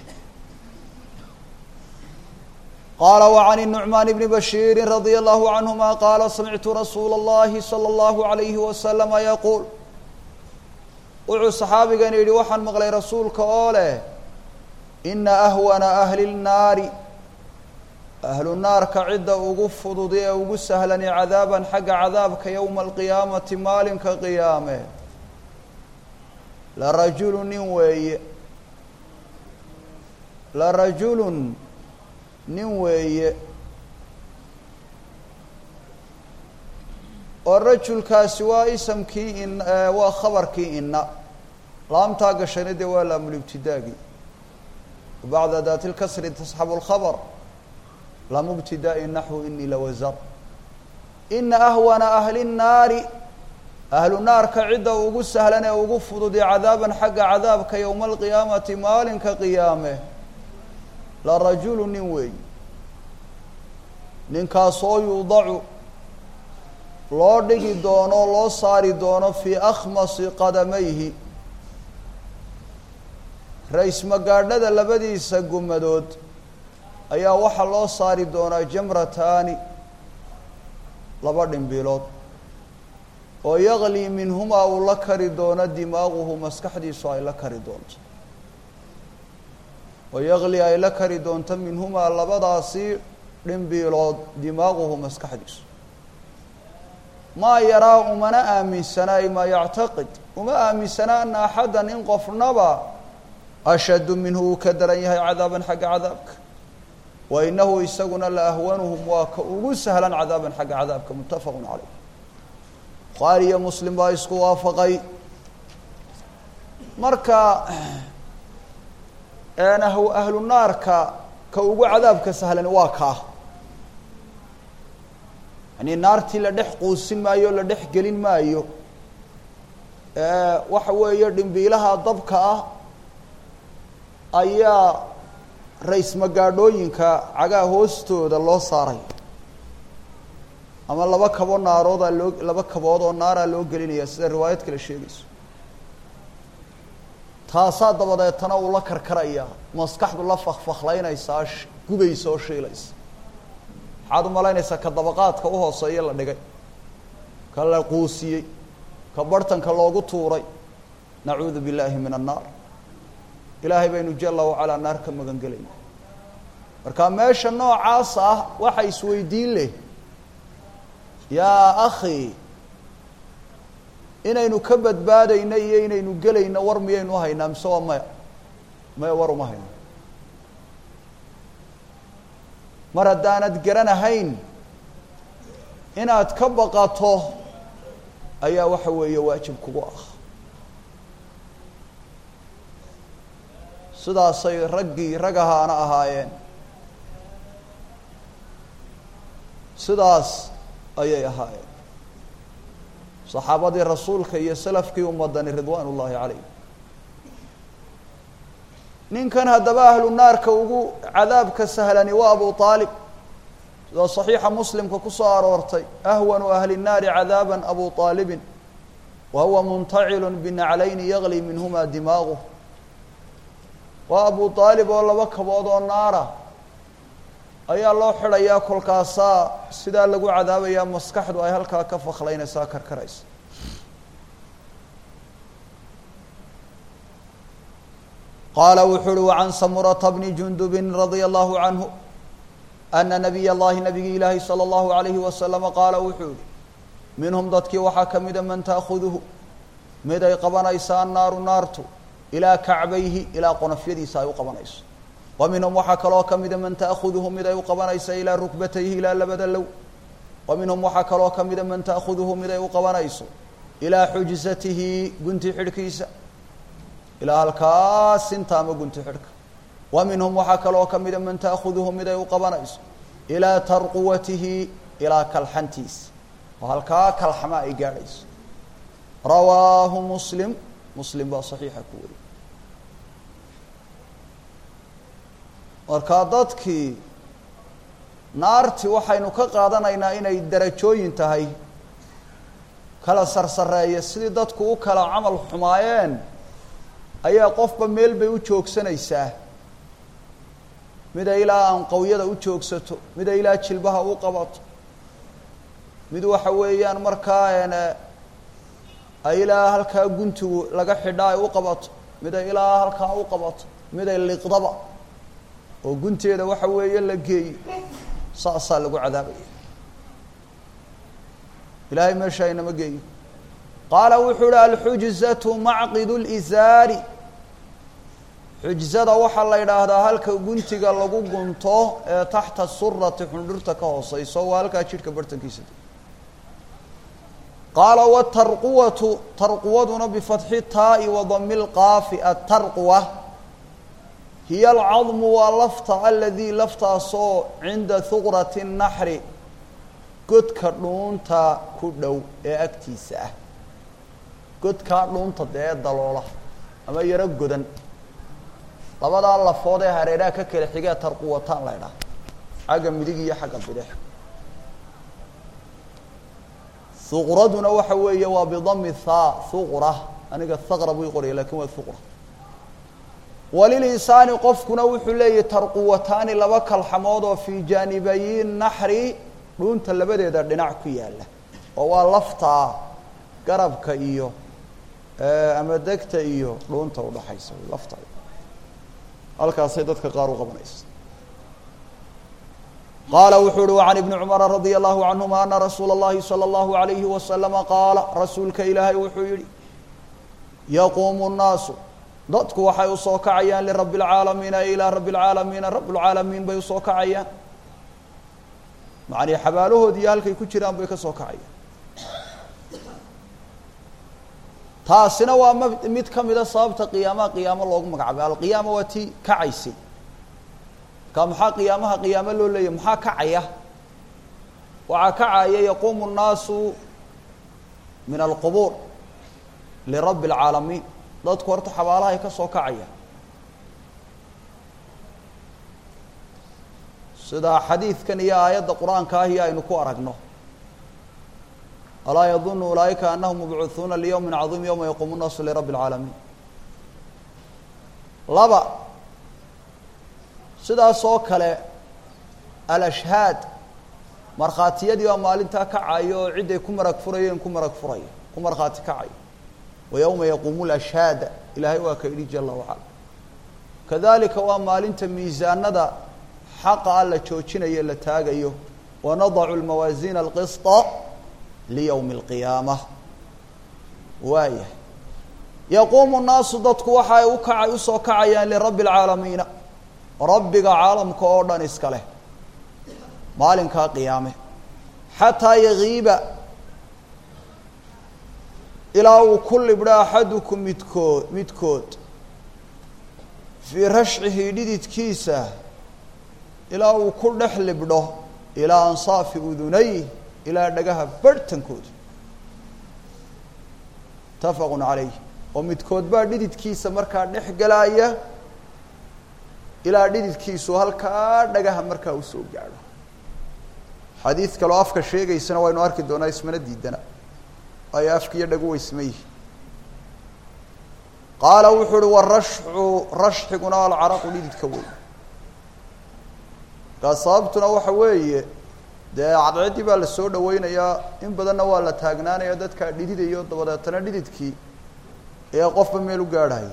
qaala وعan النuعmaan bni bashiiri radي الlahu canهuma qaala samictu rasuula الlahi salى الlahu عalayhi waslama yaquul wuxuu saxaabigan yidhi waxaan maqlay rasuulka oo leh ina ahwana ahli الnaari ahlu naarka cidda ugu fudud ee ugu sahlani cadaaban xagga cadaabka yowma alqiyaamati maalinka qiyaame larajulu nin weeye larajulun nin weeye oo rajulkaasi waa isamkii in waa khabarkii ina laamtaa gashayna dee waa laamulibtidaagii bacda daati lkasri tasxabu lkhabr lamu ibtidaai naxwu inii lawasar ina ahwana ahli الnaari ahlu naarka cidda ugu sahlan ee ugu fududi cadaaban xagga cadaabka yowma alqiyaamati maalinka qiyaame la rajulu nin weey ninkaasoo yuudacu loo dhigi doono loo saari doono fii akhmasi qadamayhi ra-ismagaadhada labadiisa gumadood ayaa waxaa loo saari doonaa jamrataani laba dhimbilood oo yaqlii minhumaa uu la kari doono dimaaquhu maskaxdiisu ay la kari doonto oo yaqlii ay la kari doonto minhumaa labadaasi dhimbiilood dimaaquhu maskaxdiisu maa yaraa umana aaminsana ay maa yactaqid uma aaminsana ana axaddan in qofnaba ashaddu minhu uu ka daran yahay cadaaban xagga cadaabka wa inahu isaguna la ahwanuhum waa ka ugu sahlan cadaaban xagga cadaabka muttafaqun caleyh bukhaari iyo muslim baa isku waafaqay marka ahlu naarka ka ugu cadaabka sahlan waa kaa yani naartii la dhex quusin maayo o la dhex gelin maayo waxa weeye dhimbiilaha dabka ah ayaa ra-ismagaadhooyinka cagaha hoostooda loo saaray ama laba kabo naaroodaa loo laba kabood oo naaraa loo gelinaya sida riwaayad kale sheegayso taasaa dabadeetana uu la karkaraya maskaxdu la fakfaklaynaysaa gubaysa oo shiilaysa maxaad u malaynaysaa ka dabaqaadka uhooseeya la dhigay ka la quusiyey ka barhtanka loogu tuuray nacuudu billaahi min annaar ilaahay baynu jala wacalaa naar ka magan gelayna marka meesha noocaas ah waxa isweydiin leh yaa akhi inaynu ka badbaadayno iyo inaynu gelayno war miyaynu haynaa mise waa maya maya war uma hayno mar haddaanad garanahayn inaad ka baqato ayaa waxa weeye waajib kugu ah sidaasay raggii rag ahaana ahaayeen sidaas ayay ahaayeen saxaabadii rasuulka iyo salafkii ummadani ridwaan ullaahi calayh ninkan haddaba ahlu naarka ugu cadaabka sahlani waa abu aalib sidoo saxiixa muslimka ku soo aroortay ahwanu ahli nnaari cadaaban abu aalibin wa huwa muntacilu binaclayni yagli minhuma dimaaguh waa abu aalib oo laba kabood oo naara ayaa loo xidhayaa kolkaasaa sidaa lagu cadaabayaa maskaxdu ay halkaa ka faklaynaysaa karkaraysa qaala wuxuu uhi wacan samurata bni jundubin radia allahu canhu ana nabiy allahi nabigii ilaahi salى allahu alayhi wasalama qaala wuxuu yihi minhum dadkii waxaa ka mida man taakuduhu mid ay qabanaysa annaaru naartu ilaa kacbayhi ilaa qonofyadiisa ay u qabanayso wa minhum waxaa kaloo ka mida man taakuduhu mid ay u qabanaysa ilaa rukbatayhi ilaa labada low wa minhum waxaa kaloo ka mida man taakuduhu mid ay u qabanayso ilaa xujsatihi gunti xidhkiisa ilaa halkaas inta ama gunti xidhka wa minhum waxaa kaloo ka mida man taakuduhu mid ay u qabanayso ilaa tarquwatihi ilaa kalxantiisa oo halkaa kalxama ay gaadhayso rawaahu muslim muslim baa saxiixa ku wariyey markaa dadkii naartii waxaynu ka qaadanaynaa inay darajooyin tahay kala sarsareeya sidii dadku u kala camal xumaayeen ayaa qofba meel bay u joogsanaysaa mida ilaa anqawyada u joogsato mida ilaa jilbaha u qabato mid waxa weeyaan markaa ay ilaa halkaa guntigu laga xidha ay u qabato miday ilaa halkaa u qabato miday liqdaba oo gunteeda waxa weeye la geeyo saasaa lagu cadaabaya ilaahay meesha aynama geeyo qaala wuxuu uhi alxujzatu macqid lisaari xujzada waxaa la yidhaahdaa halka guntiga lagu gunto ee taxta surati xundhurta ka hooseyso waa halkaa jidhka bartankiisa qaala wtarquwatu tarquwaduna bifatxi taa'i wadami lqaafi atarquwa hiya alcadmu waa lafta aladii laftaasoo cinda huqrati naxri godka dhuunta ku dhow ee agtiisa ah godkaa dhuunta dee daloola ama yaro godan labadaa lafood ee hareeraha ka kala xigee tarquwataan la ydhaha xagga midig iyo xagga bidix huqraduna waxa weeye waa bidami thaa huqra aniga haqra buu qoraya lakin waa huqra walilinsaani qofkuna wuxuu leeyahy tarquwataani laba kalxamood oo fii jaanibayi naxri dhuunta labadeeda dhinac ku yaala oo waa laftaa garabka iyo ama degta iyo dhuunta udhaxaysa lafta halkaasay dadka qaar u qabanaysa qaala wuxuu uhi وعan iبni cmara radي الlahu canهuma ana rasuula الlahi salى الlahu عalayhi waslama qaala rasuulka ilaahay wuxuu yihi yaquumu الnaasu dadku waxay usoo kacayaan lirabi اlcaalamiina ilaa rabi اlcaalamiina rab اlcaalamiin bay usoo kacayaan macnii xabaalahoodii halkay ku jiraan bay ka soo kacayaan taasina waa m mid ka mida sababta qiyaamaha qiyaamo loogu magacaabay alqiyaama waa tii kacaysay marka maxaa qiyaamaha qiyaamo loo leeyahy maxaa kacaya waxaa kacaya yaquumu الnaasu min alqubuur lirabi اlcaalamiin dadku horta xabaalahay ka soo kacaya sida xadiidkan iyo aayadda qur-aanka ahi aynu ku aragno alaa yadunu ulaaئika anahum mabcuuثuuna liyowmi caظiim yowma yaquumu الnaasu lirabi اlcaalamiin laba sidaas oo kale alashhaad markhaatiyadii baa maalintaa kacayo oo ciday ku marag furayeen ku marag furaya ku markhaati kacayo wa yowma yaquumu lashhaada ilaahay waa ka idhi jala wacala kadalika waa maalinta miisaanada xaqa a la joojinayo la taagayo wanadacu lmawaasiina alqisطa liyowmi اlqiyaama waaya yaquumu nnaasu dadku waxa ay u kaca usoo kacayaan lirabi اlcaalamiina rabbiga caalamka oo dhan iska leh maalinkaa qiyaame xataa yagiiba ilaa uu ku libdho axadukum midkood midkood fii rashcihi dhididkiisa ilaa uu ku dhex libdho ilaa ansaafi udunay ilaa dhagaha barhtankooda mutafaqu calayh oo midkood baa dhididkiisa markaa dhex galaaya ilaa dhididkiisu halkaa dhagaha markaa usoo gaadho xadiid kaloo afka sheegaysana waynu arki doonaa ismana diidana waayo afka iyo dhagu waysma yihi qaala wuxuu uhi warashcu rashxiguna alcaraqu dhididka wey markaa sababtuna waxa weeye dee cadceeddii baa la soo dhaweynayaa in badanna waa la taagnaanaya dadkaa dhididayo dabadeetana dhididkii ee qofba meel u gaadhaya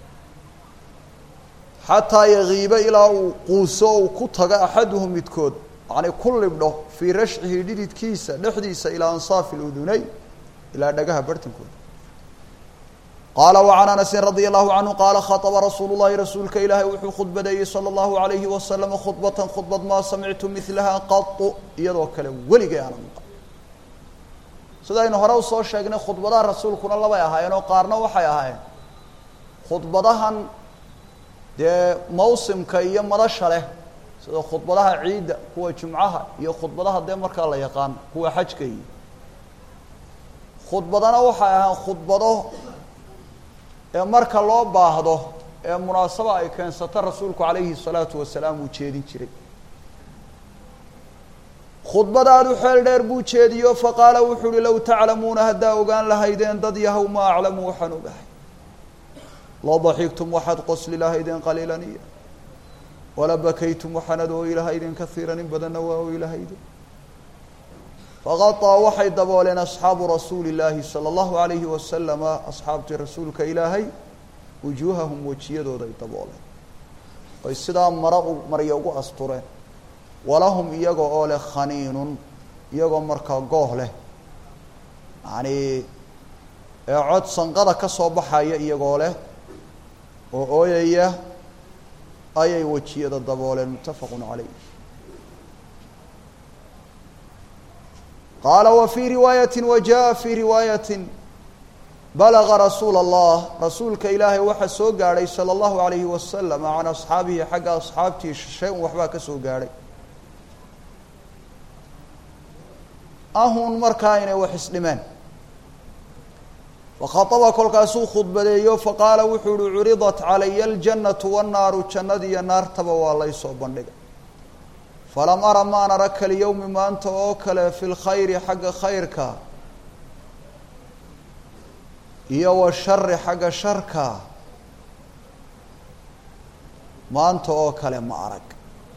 xataa yagiiba ilaa uu quuso uu ku tago axaduhum midkood yani ku libdho fii rashcihi dhididkiisa dhexdiisa ilaa ansaafi اluduneyn ilaa dhagaha barhtankooda qaala وعan anasin radia الlahu canhu qaala khaطba rasuulu الlahi rasuulka ilaahay wuxuu khudbadeeyey salى الlahu عalayhi wasalam khudbatan khudbad maa samictu milaha qaطu iyadoo kale weligay aana maqan sidaynu hore usoo sheegnay khudbadaha rasuulkuna labay ahaayeen oo qaarna waxay ahaayeen khudbadahan dee mawsimka iyo madasha leh sida khudbadaha ciidda kuwa jumcaha iyo khudbadaha dee markaa la yaqaan kuwa xajka iyo khudbadana waxay ahaan khudbado ee marka loo baahdo ee munaasaba ay keensato rasuulku calayhi الsalaatu wasalaam uu jeedin jiray khudbadaadu xeel dheer buu jeediyo faqaala wuxuu uhi low taclamuuna haddaa ogaan lahaydeen dad yahow ma aclamu waxaan ogahay la daxigtum waxaad qosli lahaydeen qaliilan iyo wala bakaytum waxaanad ooyi lahaydeen kaiiran in badanna waa ooyi lahaydeen faqaطaa waxay dabooleen asxaabu rasuuli اllaahi salى اllahu alayhi wasalama asxaabtii rasuulka ilaahay wujuuhahum wejiyadooday dabooleen oy sidaa mara marya ugu astureen walahum iyaga oo leh khaniinun iyagoo markaa gooh leh yani ee cod sanqada ka soo baxaya iyagoo leh oo ooyaya ayay wejiyada dabooleen muttafaqu calayh qaala wa fii riwaayati wa jaa fii riwaayati balaga rasuula allah rasuulka ilaahay waxaa soo gaadhay salى اllahu alayhi wasalam can asxaabihi xagga asxaabtii shay-un waxbaa ka soo gaadhay ahun markaa inay wax isdhimeen fakhaطaba kolkaasuu khudbadeeyo faqaala wuxuu uhi curidat calaya aljannatu wannaaru jannadiiyo naartaba waa laysoo bandhigay falam ara maan ara kalyowmi maanta oo kale fi lkhayri xagga khayrka iyo washari xagga sharka maanta oo kale ma arag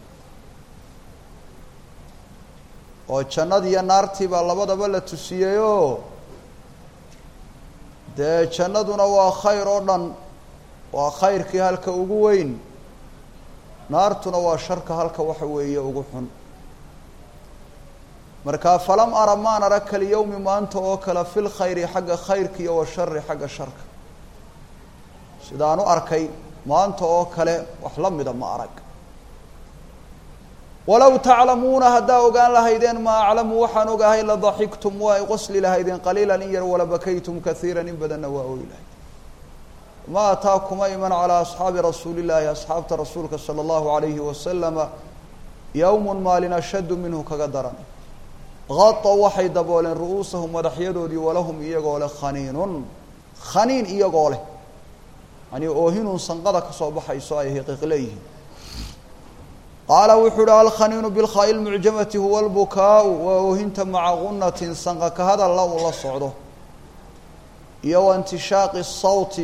oo jannadiiyo naartii baa labadaba la tusiyeyoo dee jannaduna waa khayr oo dhan waa khayrkii halka ugu weyn naartuna waa sharka halka waxa weeye ugu xun marka falam ara maan ara kalyowmi maanta oo kale fi lkhayri xagga khayrka iyo washari xagga sharka sidaan u arkay maanta oo kale wax la mida ma arag walow taclamuuna haddaa ogaan lahaydeen maa aclamu waxaan ogahay la daxiktum waa ay qosli lahaydeen qaliilan in yar wala bakaytum kaiira in badanna waa ooyi lahayd ma ataa kuma iman calaa asxaabi rasuuli llaahi asxaabta rasuulka sala allahu alayhi wasalama yowmun maalin ashaddu minhu kaga daran gadaw waxay dabooleen ru'uusahum madaxyadoodii walahum iyagoo leh khaniinun khaniin iyagoo leh yani oohinun sanqada kasoo baxayso ay hiqiq leeyihiin qaala wuxuu uhi alkhaniinu bilkhaa'i lmucjamati huwa lbukaau waa oohinta maca gunatin sanqa ka hadalla uu la socdo iyo wa intishaaqi sawti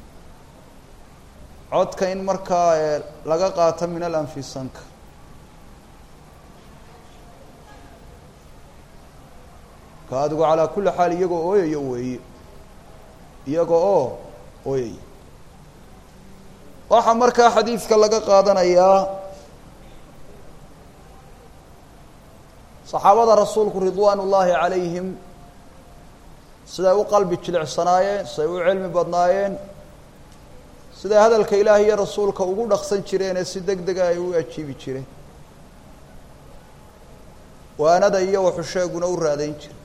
codka in markaa laga qaato min alanfi sanka ka adigu calaa kulli xaal iyagoo ooyayo weeye iyaga oo ooyaya waxaa markaa xadiidka laga qaadanayaa saxaabada rasuulku ridwaan ullaahi calayhim siday u qalbi jilicsanaayeen siday u cilmi badnaayeen siday hadalka ilaahi iyo rasuulka ugu dhaqsan jireenee si deg dega ay u ajiibi jireen waanada iyo waxusheeguna u raadayn jire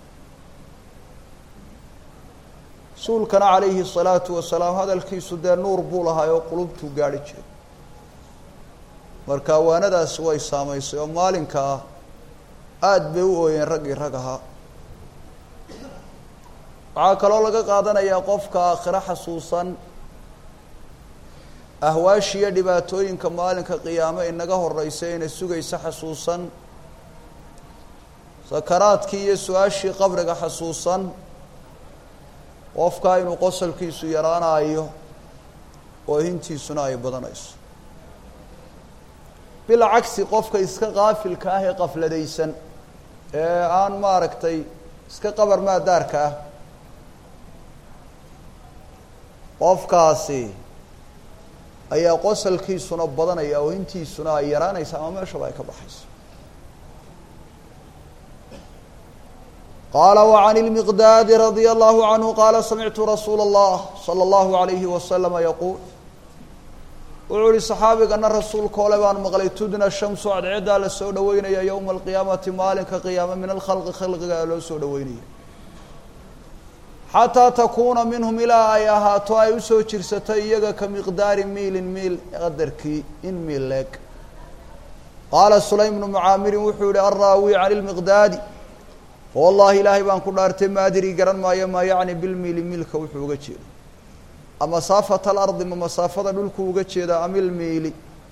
rasuulkana calayhi الsalaatu wasalaam hadalkiisu dee nuur buu lahaa oo qulubtuu gaadhi jiray marka waanadaasi way saamaysay oo maalinka ah aada bay u ooyeen raggii rag ahaa waxaa kaloo laga qaadanayaa qofka aakhiro xasuusan ahwaashi iyo dhibaatooyinka maalinka qiyaamo inaga horeysa ina sugaysa xasuusan sakaraadkii iyo su-aashii qabriga xasuusan qofkaa inuu qosolkiisu yaraanayo oohintiisuna ay badanayso bilcagsi qofka iska qaafilka ah ee qafladaysan ee aan maaragtay iska qabar maadaarka ah qofkaasi ayaa qosolkiisuna badanaya oohintiisuna ay yaraanaysa ama meeshaba ay ka baxayso qala وعn الmiqdaadi radي الlahu عanhu qala samictu rasuula الlah slى الlahu عalayhi waslama yaquul wuxuu uhi صaxaabigana rasuulka ole baan maqlay tudna shamsu cadceedaa la soo dhoweynaya ywma اlqiyaamati maalinka qiyaame min alkhalqi khalqiga loo soo dhoweynaya xataa takuuna minhum ilaa ay ahaato ay usoo jirsatay iyaga ka miqdaari miilin miil qadarkii in miil leeg qaala sulaym bnu mucaamirin wuxuu yihi alraawi can اlmiqdaadi wallahi ilaahay baan ku dhaartay ma adri garan maayo maa yacni bilmiili miilka wuxuu uga jeedo a masaafata alardi ma masaafada dhulku uga jeedaa am ilmiili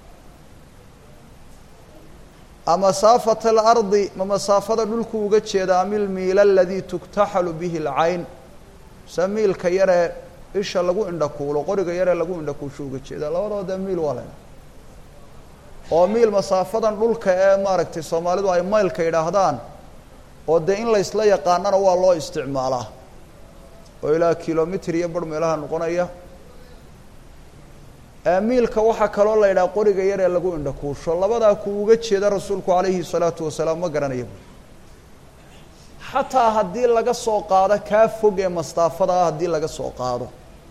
a masaafata alardi ma masaafada dhulku uga jeedaa am ilmiila aladii tuktaxalu bihi alcayn se miilka yaree isha lagu indhakuulo qoriga yaree lagu indhakuusho uga jeedaa labadooda miil waa lena oo miil masaafadan dhulka ee maaragtay soomaalidu ay maylka yidhaahdaan oo dee in laysla yaqaanana waa loo isticmaalaa oo ilaa kilomitr iyo bar meelaha noqonaya miilka waxaa kaloo la yidhaha qoriga yar ee lagu indhakuusho labadaa kuu uga jeeda rasuulku calayhi salaatu wasalaam ma garanaya bu xataa haddii laga soo qaado kaa fog ee mastaafada ah haddii laga soo qaado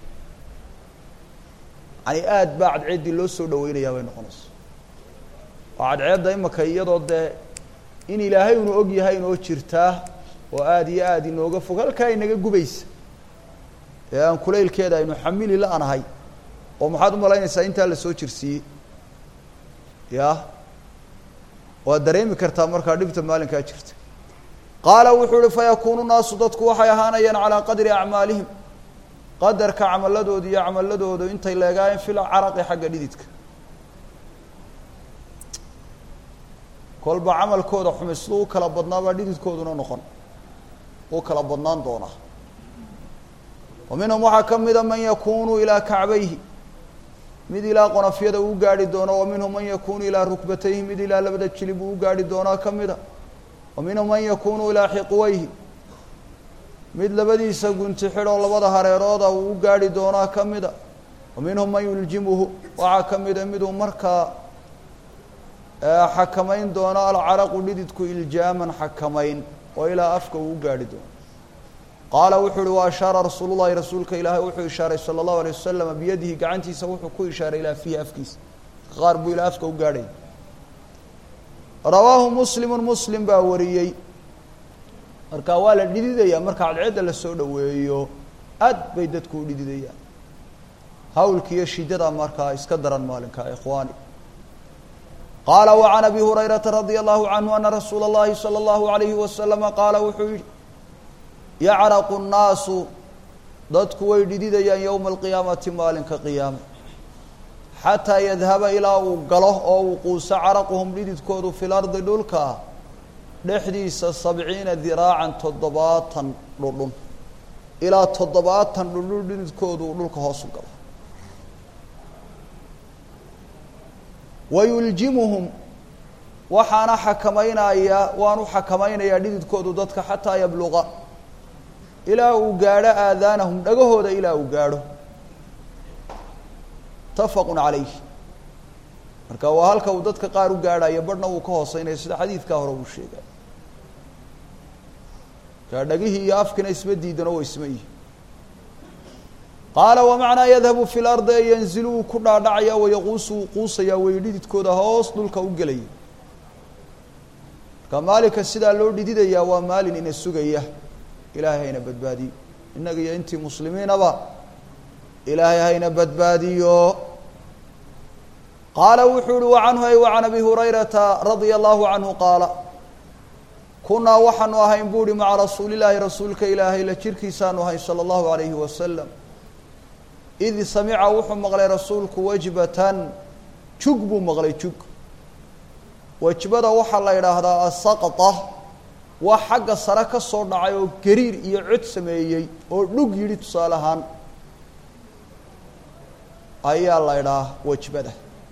yani aada baa cadceeddii loo soo dhaweynayaa bay noqonaysa oo cadceedda imaka iyadoo dee in ilaahay unu og yahay inoo jirtaa oo aada iyo aada inooga fog halkaa inaga gubaysa ee aan kulaylkeeda aynu xamili la-nahay oo maxaad u malaynaysaa intaa la soo jirsiiyey ya waad dareemi kartaa markaa dhibta maalinkaa jirta qaala wuxuu uhi fayakuunu naasu dadku waxay ahaanayaan calaa qadri acmaalihim qadarka camaladooda iyo camaladooda intay leegaayeen fil caraqi xagga dhididka kolba camalkooda xumi siduu u kala badnaabaa dhididkooduna noqon u kala badnaan doonaa wa minhum waxaa ka mida man yakunu ilaa kacbayhi mid ilaa qonafyada uu gaarhi doono wa minhum man yakunu ilaa rukbatayhi mid ilaa labada jilib uu gaarhi doonaa ka mida wa minhum man yakunu ilaa xiqwayhi mid labadiisa gunti xidhoo labada hareerooda uu u gaarhi doonaa ka mida wa minhum man yuljimuhu waxaa ka mida miduu markaa xakamayn doono alcaraqu dhididku iljaaman xakamayn oo ilaa afka uu u gaarhi doono qaala wuxuu uhi wa ashaara rasuulu llahi rasuulka ilaahay wuxuu ishaaray sala allahu alay wasalama biyadihi gacantiisa wuxuu ku ishaaray ilaa fiihi afkiisa qaar buu ilaa afka u gaadhaya rawaahu muslimu muslim baa wariyey marka waa la dhididaya marka cadceedda lasoo dhoweeyo aad bay dadku u dhididayaan hawlka iyo shidada markaa iska daran maalinka ikhwaani qaala wa can abi hurayrata radia allahu canhu ana rasuula اllahi salى allahu alayhi wasalama qaala wuxuu yihi yacraqu nnaasu dadku way dhididayaan yowma alqiyaamati maalinka qiyaama xataa yadhaba ilaa uu galo oo uu quuso caraquhum dhididkoodu fi lardi dhulka dhexdiisa sabciina diraacan toddobaatan dhudhun ilaa toddobaatan dhudhun dhididkoodu uu dhulka hoosu galo wayuljimuhum waxaana xakamaynaya waanu xakamaynayaa dhididkoodu dadka xataa yabluqa ilaa uu gaadho aadaanahum dhagahooda ilaa uu gaadho mutafaqun calayh marka waa halka uu dadka qaar u gaadhayo barhna uu ka hooseynaya sida xadiidkaa hore uu sheegay kaa dhagihii iyo afkina isma diidan oo isma yihi qaala wamacnaa yadhabu fi lardi an yanzilu wuu ku dhaadhacaya wayaquusu wuu quusayaa way dhididkooda hoos dhulka u gelaya marka maalinka sidaa loo dhididayaa waa maalin ina sugaya ilaahay hayna badbaadiyo innaga iyo intii muslimiinaba ilaahay hayna badbaadiyo qaala wuxuu uhi wa canhu ay wa can abi hurayrata radia allahu canhu qaala kunaa waxaanu ahayn bu uhi maca rasuulillaahi rasuulka ilaahay la jirkiisaanu ahayn sala allahu alayhi wasalam id samica wuxuu maqlay rasuulku wajbatan jug buu maqlay jug wajbada waxaa la idhaahdaa asaqta waa xagga sare ka soo dhacay oo gariir iyo cod sameeyey oo dhug yidhi tusaale ahaan ayaa la idhaha wajbada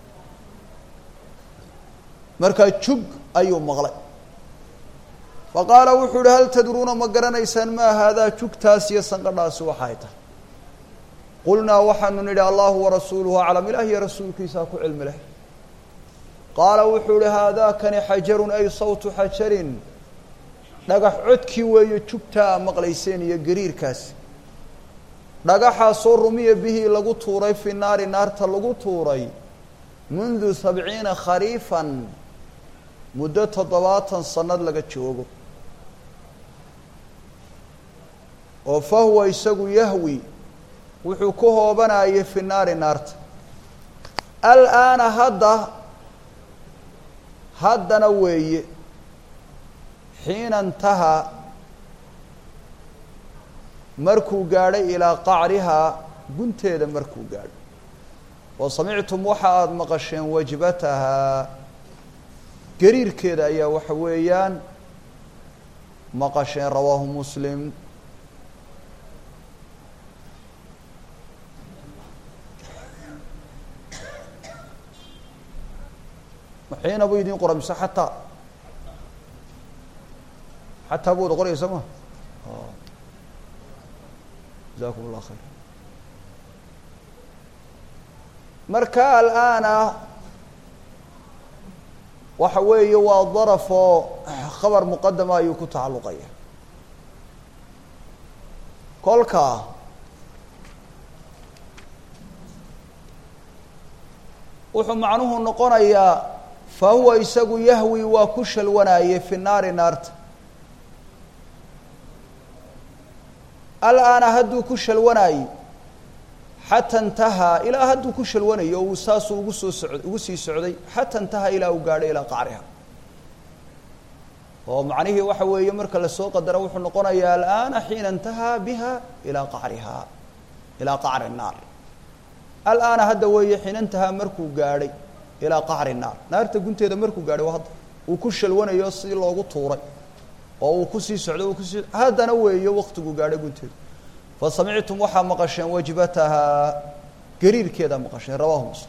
markaa jug ayuu maqlay faqaala wuxuu uhi hal tadruuna ma garanaysaan maa haadaa jugtaas iyo sanqadhaasi waxay tahay qulnaa waxaanu nidhi allahu warasuuluhu aclam ilaah iyo rasuulkiisaa ku cilmi leh qaala wuxuu ihi haadaakani xajarun ay sawtu xajarin dhagax codkii weeye jugtaa a maqlayseen iyo gariirkaasi dhagaxaasoo rumiya bihii lagu tuuray fi naari naarta lagu tuuray mundu sabciina khariifan muddo toddobaatan sanad laga joogo oo fa huwa isagu yahwi wuxuu ku hoobanayay fi naari naarta alaana hadda haddana weeye xiina intahaa markuu gaadhay ilaa qacrihaa gunteeda markuu gaadho wa samictum waxa aada maqasheen wajbatahaa gariirkeeda ayaa waxa weeyaan maqasheen rawaahu muslim xiina buu idin qora mise xataa xataa bu wada qoraysa ma jazakum allah khayr marka alaana waxa weeye waa daraf oo khabar muqadama ayuu ku tacalluqaya kolka wuxuu macnuhu noqonayaa fa huwa isagu yahwi waa ku shalwanaaye fi naari naarta alaana hadduu ku shalwanaaye xata intahaa ilaa hadduu ku shalwanayo uu saasuu ugu soo socd ugu sii socday xata intahaa ilaa uu gaadhay ilaa qacriha oo macnihii waxa weeye marka lasoo qadaro wuxuu noqonayaa alaana xiina intahaa biha ilaa qacrihaa ilaa qacri naar alaana hadda weeye xinantahaa markuu gaadhay ilaa qacri naar naarta gunteeda markuu gaadhay waa hadda uu ku shalwanayo si loogu tuuray oo uu kusii socdo uu kusii haddana weeye waktiguu gaadhay gunteeda fa samictum waxaa maqasheen wajbatahaa gariirkeedaa maqasheen rawahu muslim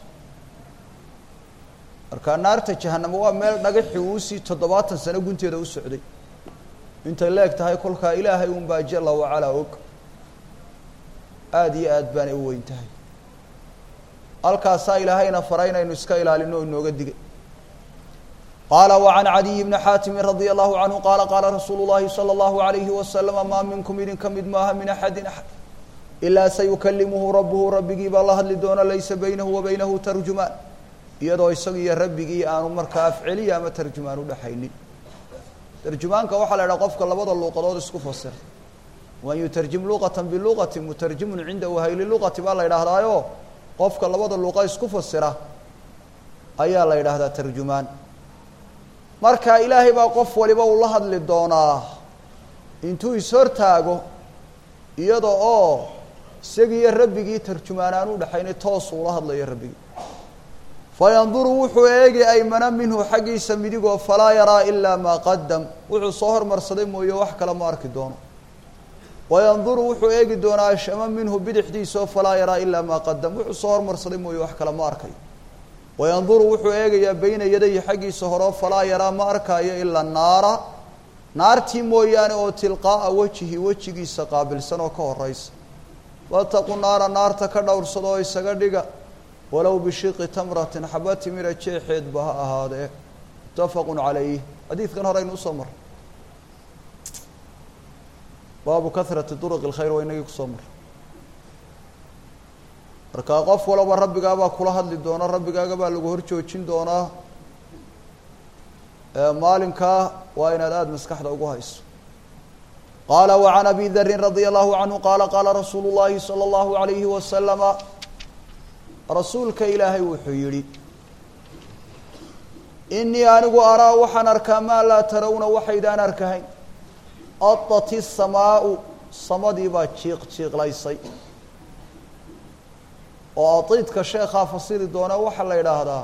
marka naarta jahanamo waa meel dhagaxi uusii toddobaatan sano gunteeda u socday intay leeg tahay kolkaa ilaahay unbaa jala wacalaa og aada iyo aad baanay u weyn tahay halkaasaa ilaahayna faray inaynu iska ilaalino o inooga digay qaala wacan cadiy bni xaatimi radia allahu canhu qaala qaala rasuulu llahi salى اllahu alayhi wasalama maa minkum idin ka mid maaha min axadin axad ilaa sayukalimuhu rabuhu rabbigii baa la hadli doona laysa baynahu wa baynahu tarjumaan iyadoo isaga iyo rabbigii aanu markaa afceliya ama tarjumaan udhaxaynin tarjumaanka waxaa la idhaha qofka labada luuqadood isku fasira man yutarjim luqata biluqati mutarjimun cinda wahayli luqati baa la yidhaahdaayo qofka labada luuqa isku fasira ayaa la yidhaahdaa tarjumaan marka ilaahay baa qof waliba uu la hadli doonaa intuu ishortaago iyada oo isagiiyo rabbigii tarjumaan aan u dhexayna toos uula hadlayo rabbigii fayanduru wuxuu eegi aymana minhu xaggiisa midigoo falaa yaraa ilaa maa qadam wuxuu soo hormarsaday mooye wax kale ma arki doono wayanduru wuxuu eegi doonaa ashama minhu bidixdiisao falaa yaraa ilaa maa qadam wuxuu soo hormarsaday mooye wax kale ma arkayo wayanduru wuxuu eegayaa beyna yadayhi xaggiisa horeo falaa yaraa ma arkaayo ilaa naara naartii mooyaane oo tilqaa'a wejihi wejigiisa qaabilsan oo ka horeysa wataqu naara naarta ka dhowrsada oo isaga dhiga walow bishiqi tamratin xaba timira jeexeedba ha ahaadee mutafaqu calayh xadiidkan horeynu usoo maray baabu kahrati duruqi اlkhayr waa inagii kusoo maray marka qof walaba rabbigaabaa kula hadli doona rabbigaaga baa lagu hor joojin doonaa maalinkaa waa inaad aada maskaxda ugu hayso qaala wacan abi darin radia allahu canhu qaala qaala rasuulu llahi salى اllahu alayhi wasalama rasuulka ilaahay wuxuu yidhi inii anigu araa waxaan arkaa maa laa tarawna waxaydaan arkahayn adati samaau samadii baa jiiq jiiqlaysay oo adiidka sheekhaa fasiri doona waxaa la yidhaahdaa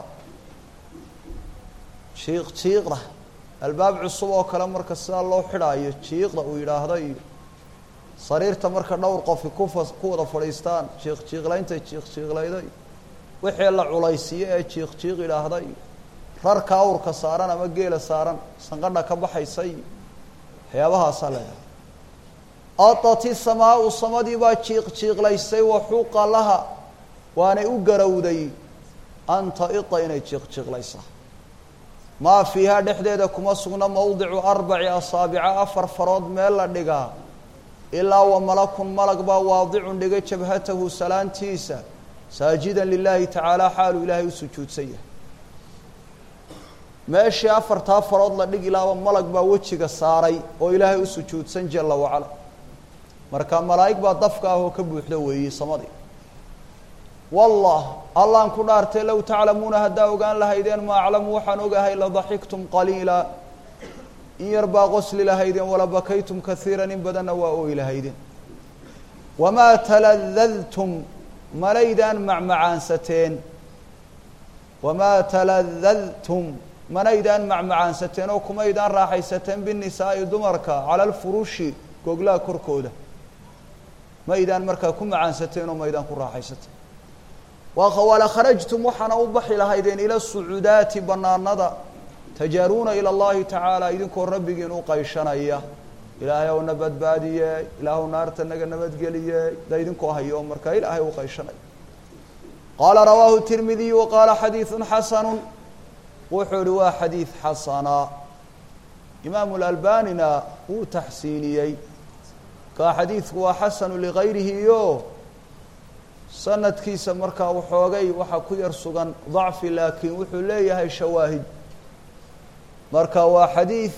jiiq jiiqda albaab cusub oo kale marka sidaa loo xidhaayo jiiqda uu yidhaahda iyo sariirta marka dhowr qofi kufa ku wada fadhiistaan jiiq jiiqlaynta jiiq jiiqlayda iyo wixii la culaysiiyo ee jiiq jiiq idhaahda iyo rarka awrka saaran ama geela saaran sanqadha ka baxaysa iyo waxyaabahaasaa la yidhahda adati samaau samadii baa jiiq jiiqlaysay waxuqa laha waanay u garowday an taita inay jiiq jiiqlaysaa maa fiihaa dhexdeeda kuma sugna mawdicu arbaci asaabica afar farood meel la dhigaa ilaa wa malakun malag baa waadicun dhigay jabhatahu salaantiisa saajidan lilaahi tacaala xaaluu ilaahay u sujuudsan yahay meeshii afartaa farood la dhigi laaba malag baa wejiga saaray oo ilaahay u sujuudsan jala wacala marka malaa'ig baa dafka ah oo ka buuxda weeyey samadii wallah allaan ku dhaartay low taclamuuna haddaa ogaan lahaydeen ma aclamu waxaan ogahay ladaxiktum qaliila in yar baa qosli lahaydeen wala bakaytum kaiiran in badanna waa ooyi lahaydeen wamaa taladadtum malaydaan macmacaansateen wamaa taladadtum manaydaan macmacaansateen oo kumaydaan raaxaysateen binisaa'i dumarka cala alfurushi goglaha korkooda maydaan markaa ku macaansateen oo maydaan ku raaxaysateen wala kharajtum waxaana u baxi lahaydeen ila sucuudaati banaanada tajaaruuna ila اllahi tacaala idinkoo rabbigiin u qayshanaya ilaahay ow na badbaadiye ilaahw naarta naga nabadgeliye da idinkoo hayo markaa ilaahay u qayshanaya qaala rawaahu tirmidiy wa qaala xadiiثu xasanu wuxuu ihi waa xadiid xasana imaamu lalbanina wuu taxsiiniyey kaa xadiidku waa xasanu ligayrihi iyo sanadkiisa markaa waxoogay waxaa ku yar sugan dacfi laakiin wuxuu leeyahay shawaahid marka waa xadiid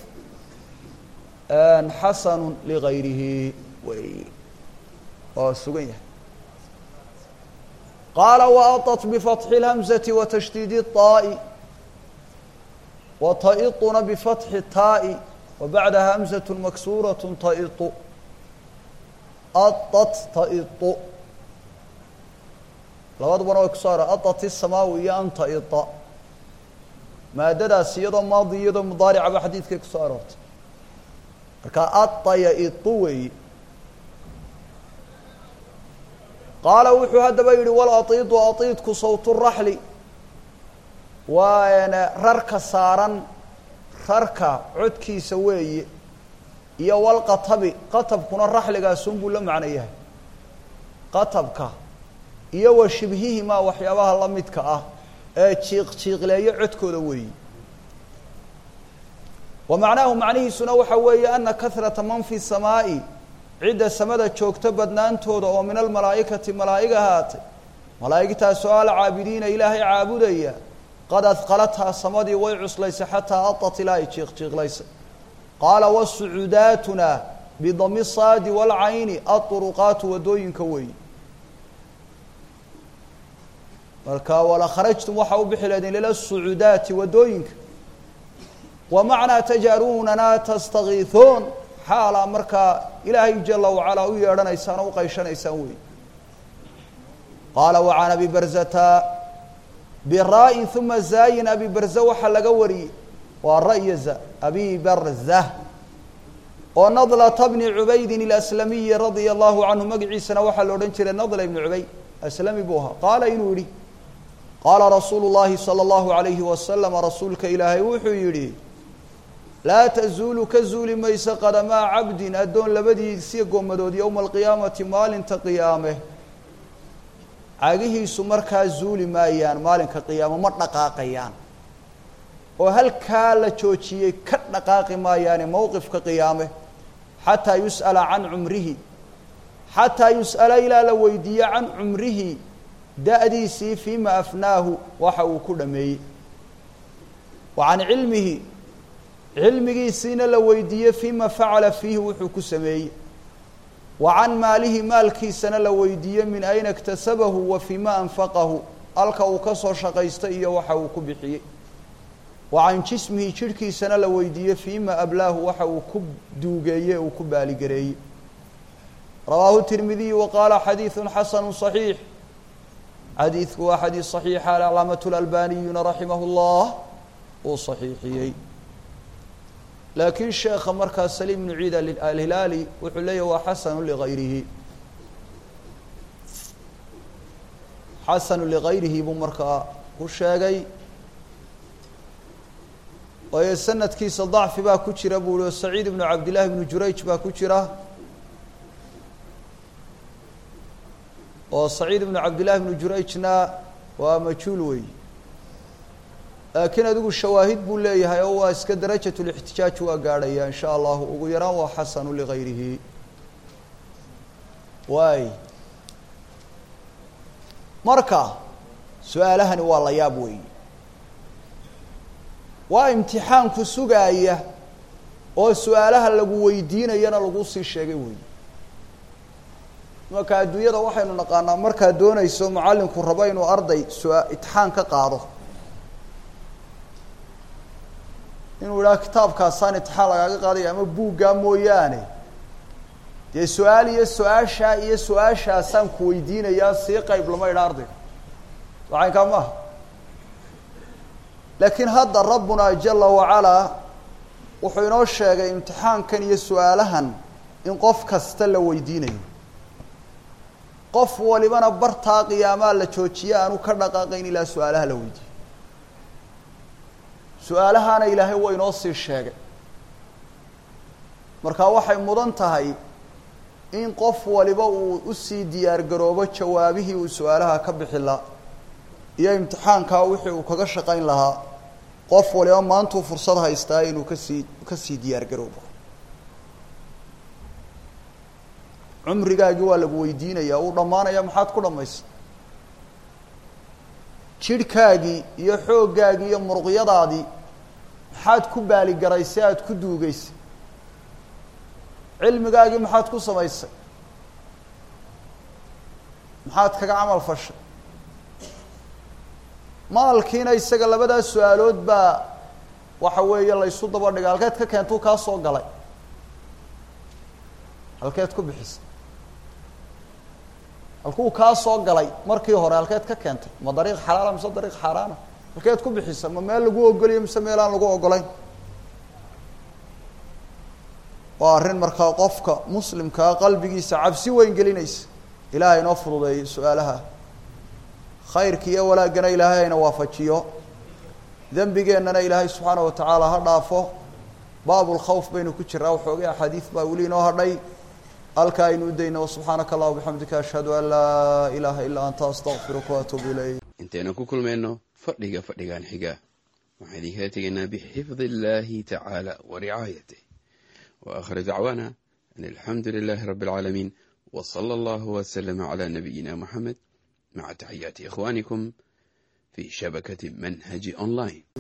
xasanu ligayrihi wey waa sugan yahay qaala waaطat bifatxi اlhamزati wa tashdiidi الطaa'i wa ta'iطuna bifatxi الtaa'i wa bacdaha hamزaة maksuraة ta'iطu aطat ta'iطu labadubana way kusoo aro adat isamaawi iyo anta ida maadadaas iyadoo maadi iyadoo mudaaricaba xadiidkay kusoo aroortay marka adaya idu weeyi qaala wuxuu haddaba yidhi walaiidu aiidku sawtu raxli waa rarka saaran rarka codkiisa weeye iyo walqatabi qatabkuna raxligaasunbuu la macno yahay qatabka iyo wa shibhihimaa waxyaabaha la midka ah ee jiiq jiiqleeyo codkooda weeyi wa macnaahu macnihiisuna waxa weeye ana kahrata man fi samaa'i cidda samada joogto badnaantooda oo min almalaa'ikati malaa'ig ahaatay malaa'igtaasoo alcaabidiina ilaahay caabudaya qad adqalathaa samadii way cuslaysay xataa adat ilaa ay jiiq jiiqlaysay qaala wasucudaatuna bidami saadi waalcayni aduruqaatu waddooyinka weeyi marka wala kharajtum waxaa u bixi leedin lila sucudaati waddooyinka wa macnaa tajaaruunana tastakiihuun xaalaa markaa ilaahay jala wacalaa u yeedhanaysaan oo u qayshanaysaan weey qaala wacan abi barzata biraa'in uma zaayin abi barza waxaa laga wariyey waa ra'ya za abi barza oo nadlata bni cubaydin ilaslamiyi radia allahu canhu magaciisana waxaa la odhan jiray nadla ibni cubayd aslami buu ahaa qaala inuu yihi qaala rasuulu llahi salى اllahu alayhi wasalama rasuulka ilaahay wuxuu yidhi laa tazuulu ka zuuli mayso qadamaa cabdin addoon labadiisi goomadood yowma alqiyaamati maalinta qiyaame cagihiisu markaa zuuli maayaan maalinka qiyaamo ma dhaqaaqayaan oo halkaa la joojiyey ka dhaqaaqi maayaane mowqifka qiyaame xataa yus'ala can cumrihi xataa yus'ala ilaa la weydiiye can cumrihi da-diisii fiima afnaahu waxa uu ku dhameeyey wa can cilmihi cilmigiisiina la weydiiye fiima facala fiihi wuxuu ku sameeyey wa can maalihi maalkiisana la weydiiye min ayna iktasabahu wa fiima anfaqahu halka uu ka soo shaqaysta iyo waxa uu ku bixiyey wa can jismihi jidhkiisana la weydiiye fiima ablaahu waxa uu ku duugeeye uu ku baaligareeyey rawaahu tirmidiyu wa qaala xadiidu xasanu صaxiix xadiidku waa xadiid صaxiixa alcalaamatu lalbaniyuna raximah اllah uu صaxiixiyey laakiin sheekha markaa saliim ibnu ciid alhilaali wuxuu leeyahy waa xasanu ligayrihi xasanu ligayrihi buu markaa ku sheegay waayo sanadkiisa dacfi baa ku jira buu hi oo saciid ibnu cabdillahi ibnu jurayj baa ku jira oo saciid ibnu cabdillahi ibnu jurayjna waa majhuul wey laakiin adigu shawaahid buu leeyahay oo waa iska darajat lixtijaaj waa gaadhaya in sha allahu ugu yaraan waa xasanu ligayrihi waay marka su-aalahani waa la yaab weey waa imtixaanku sugaaya oo su-aalaha lagu weydiinayana lagu sii sheegay wey marka adduunyada waxaynu naqaanaa markaad doonayso macallinku rabo inuu arday sua itixaan ka qaado inuu idhaha kitaabkaasaan itixaan lagaaga qaadaya ama buuggaa mooyaane dee su-aal iyo su-aashaa iyo su-aashaasaan ku weydiinayaa sii qayb lama idha ardayga wacaynkaa maaha laakiin hadda rabbuna jala wacalaa wuxuu inoo sheegay imtixaankan iyo su-aalahan in qof kasta la weydiinayo qof walibana bartaa qiyaamaa la joojiye aanu ka dhaqaaqayn ilaa su-aalaha la weydiiyo su-aalahaana ilaahay waa inoo sii sheegay marka waxay mudan tahay in qof waliba uu usii diyaar garoobo jawaabihii uu su-aalaha ka bixi la iyo imtixaankaa wixii uu kaga shaqayn lahaa qof waliba maantuu fursad haystaa inuu kasii kasii diyaar garoobo cumrigaagii waa lagu weydiinaya uu dhammaanaya maxaad ku dhammaysa jidhkaagii iyo xooggaagii iyo muruqyadaadii maxaad ku baaligaraysay aada ku duugeysay cilmigaagii maxaad ku samaysay maxaad kaga camal fashay maalkiina isaga labadaas su-aalood baa waxa weeye la ysu daba dhigay halkeed ka keentuu kaa soo galay halkeed ku bixisay halkuu kaa soo galay markii hore halkeed ka keentay ma dariiq xalaala mise dariiq xaaraana halkeed ku bixisa ma meel lagu ogoliyo mise meel aan lagu ogolayn waa arrin markaa qofka muslimkaa qalbigiisa cabsi weyn gelinaysa ilaahay inoo fududeeyo su-aalaha khayrka iyo wanaaggana ilaahay hayna waafajiyo dembigeennana ilaahay subxaana wa tacaala ha dhaafo baabulkhawf baynu ku jiraa waxoogay axaadiid baa weli inoo hadhay halkaa aynu u dayno subxaanaka allah bixamdika ashhadu an laa ilaaha ilaa anta astaqfiruka waatuubu ilayk intaynu ku kulmayno fadhiga fadhigan xiga waxaan idinkala tegaynaa bixifdi illaahi tacaala wa ricaayatih wa akhir dacwaana an alxamdu lilaahi rabbi alcaalamiin wa sala allahu waslama calaa nabiyina moxamed maca taxiyaati ikhwaanikum fi shabakati manhaji online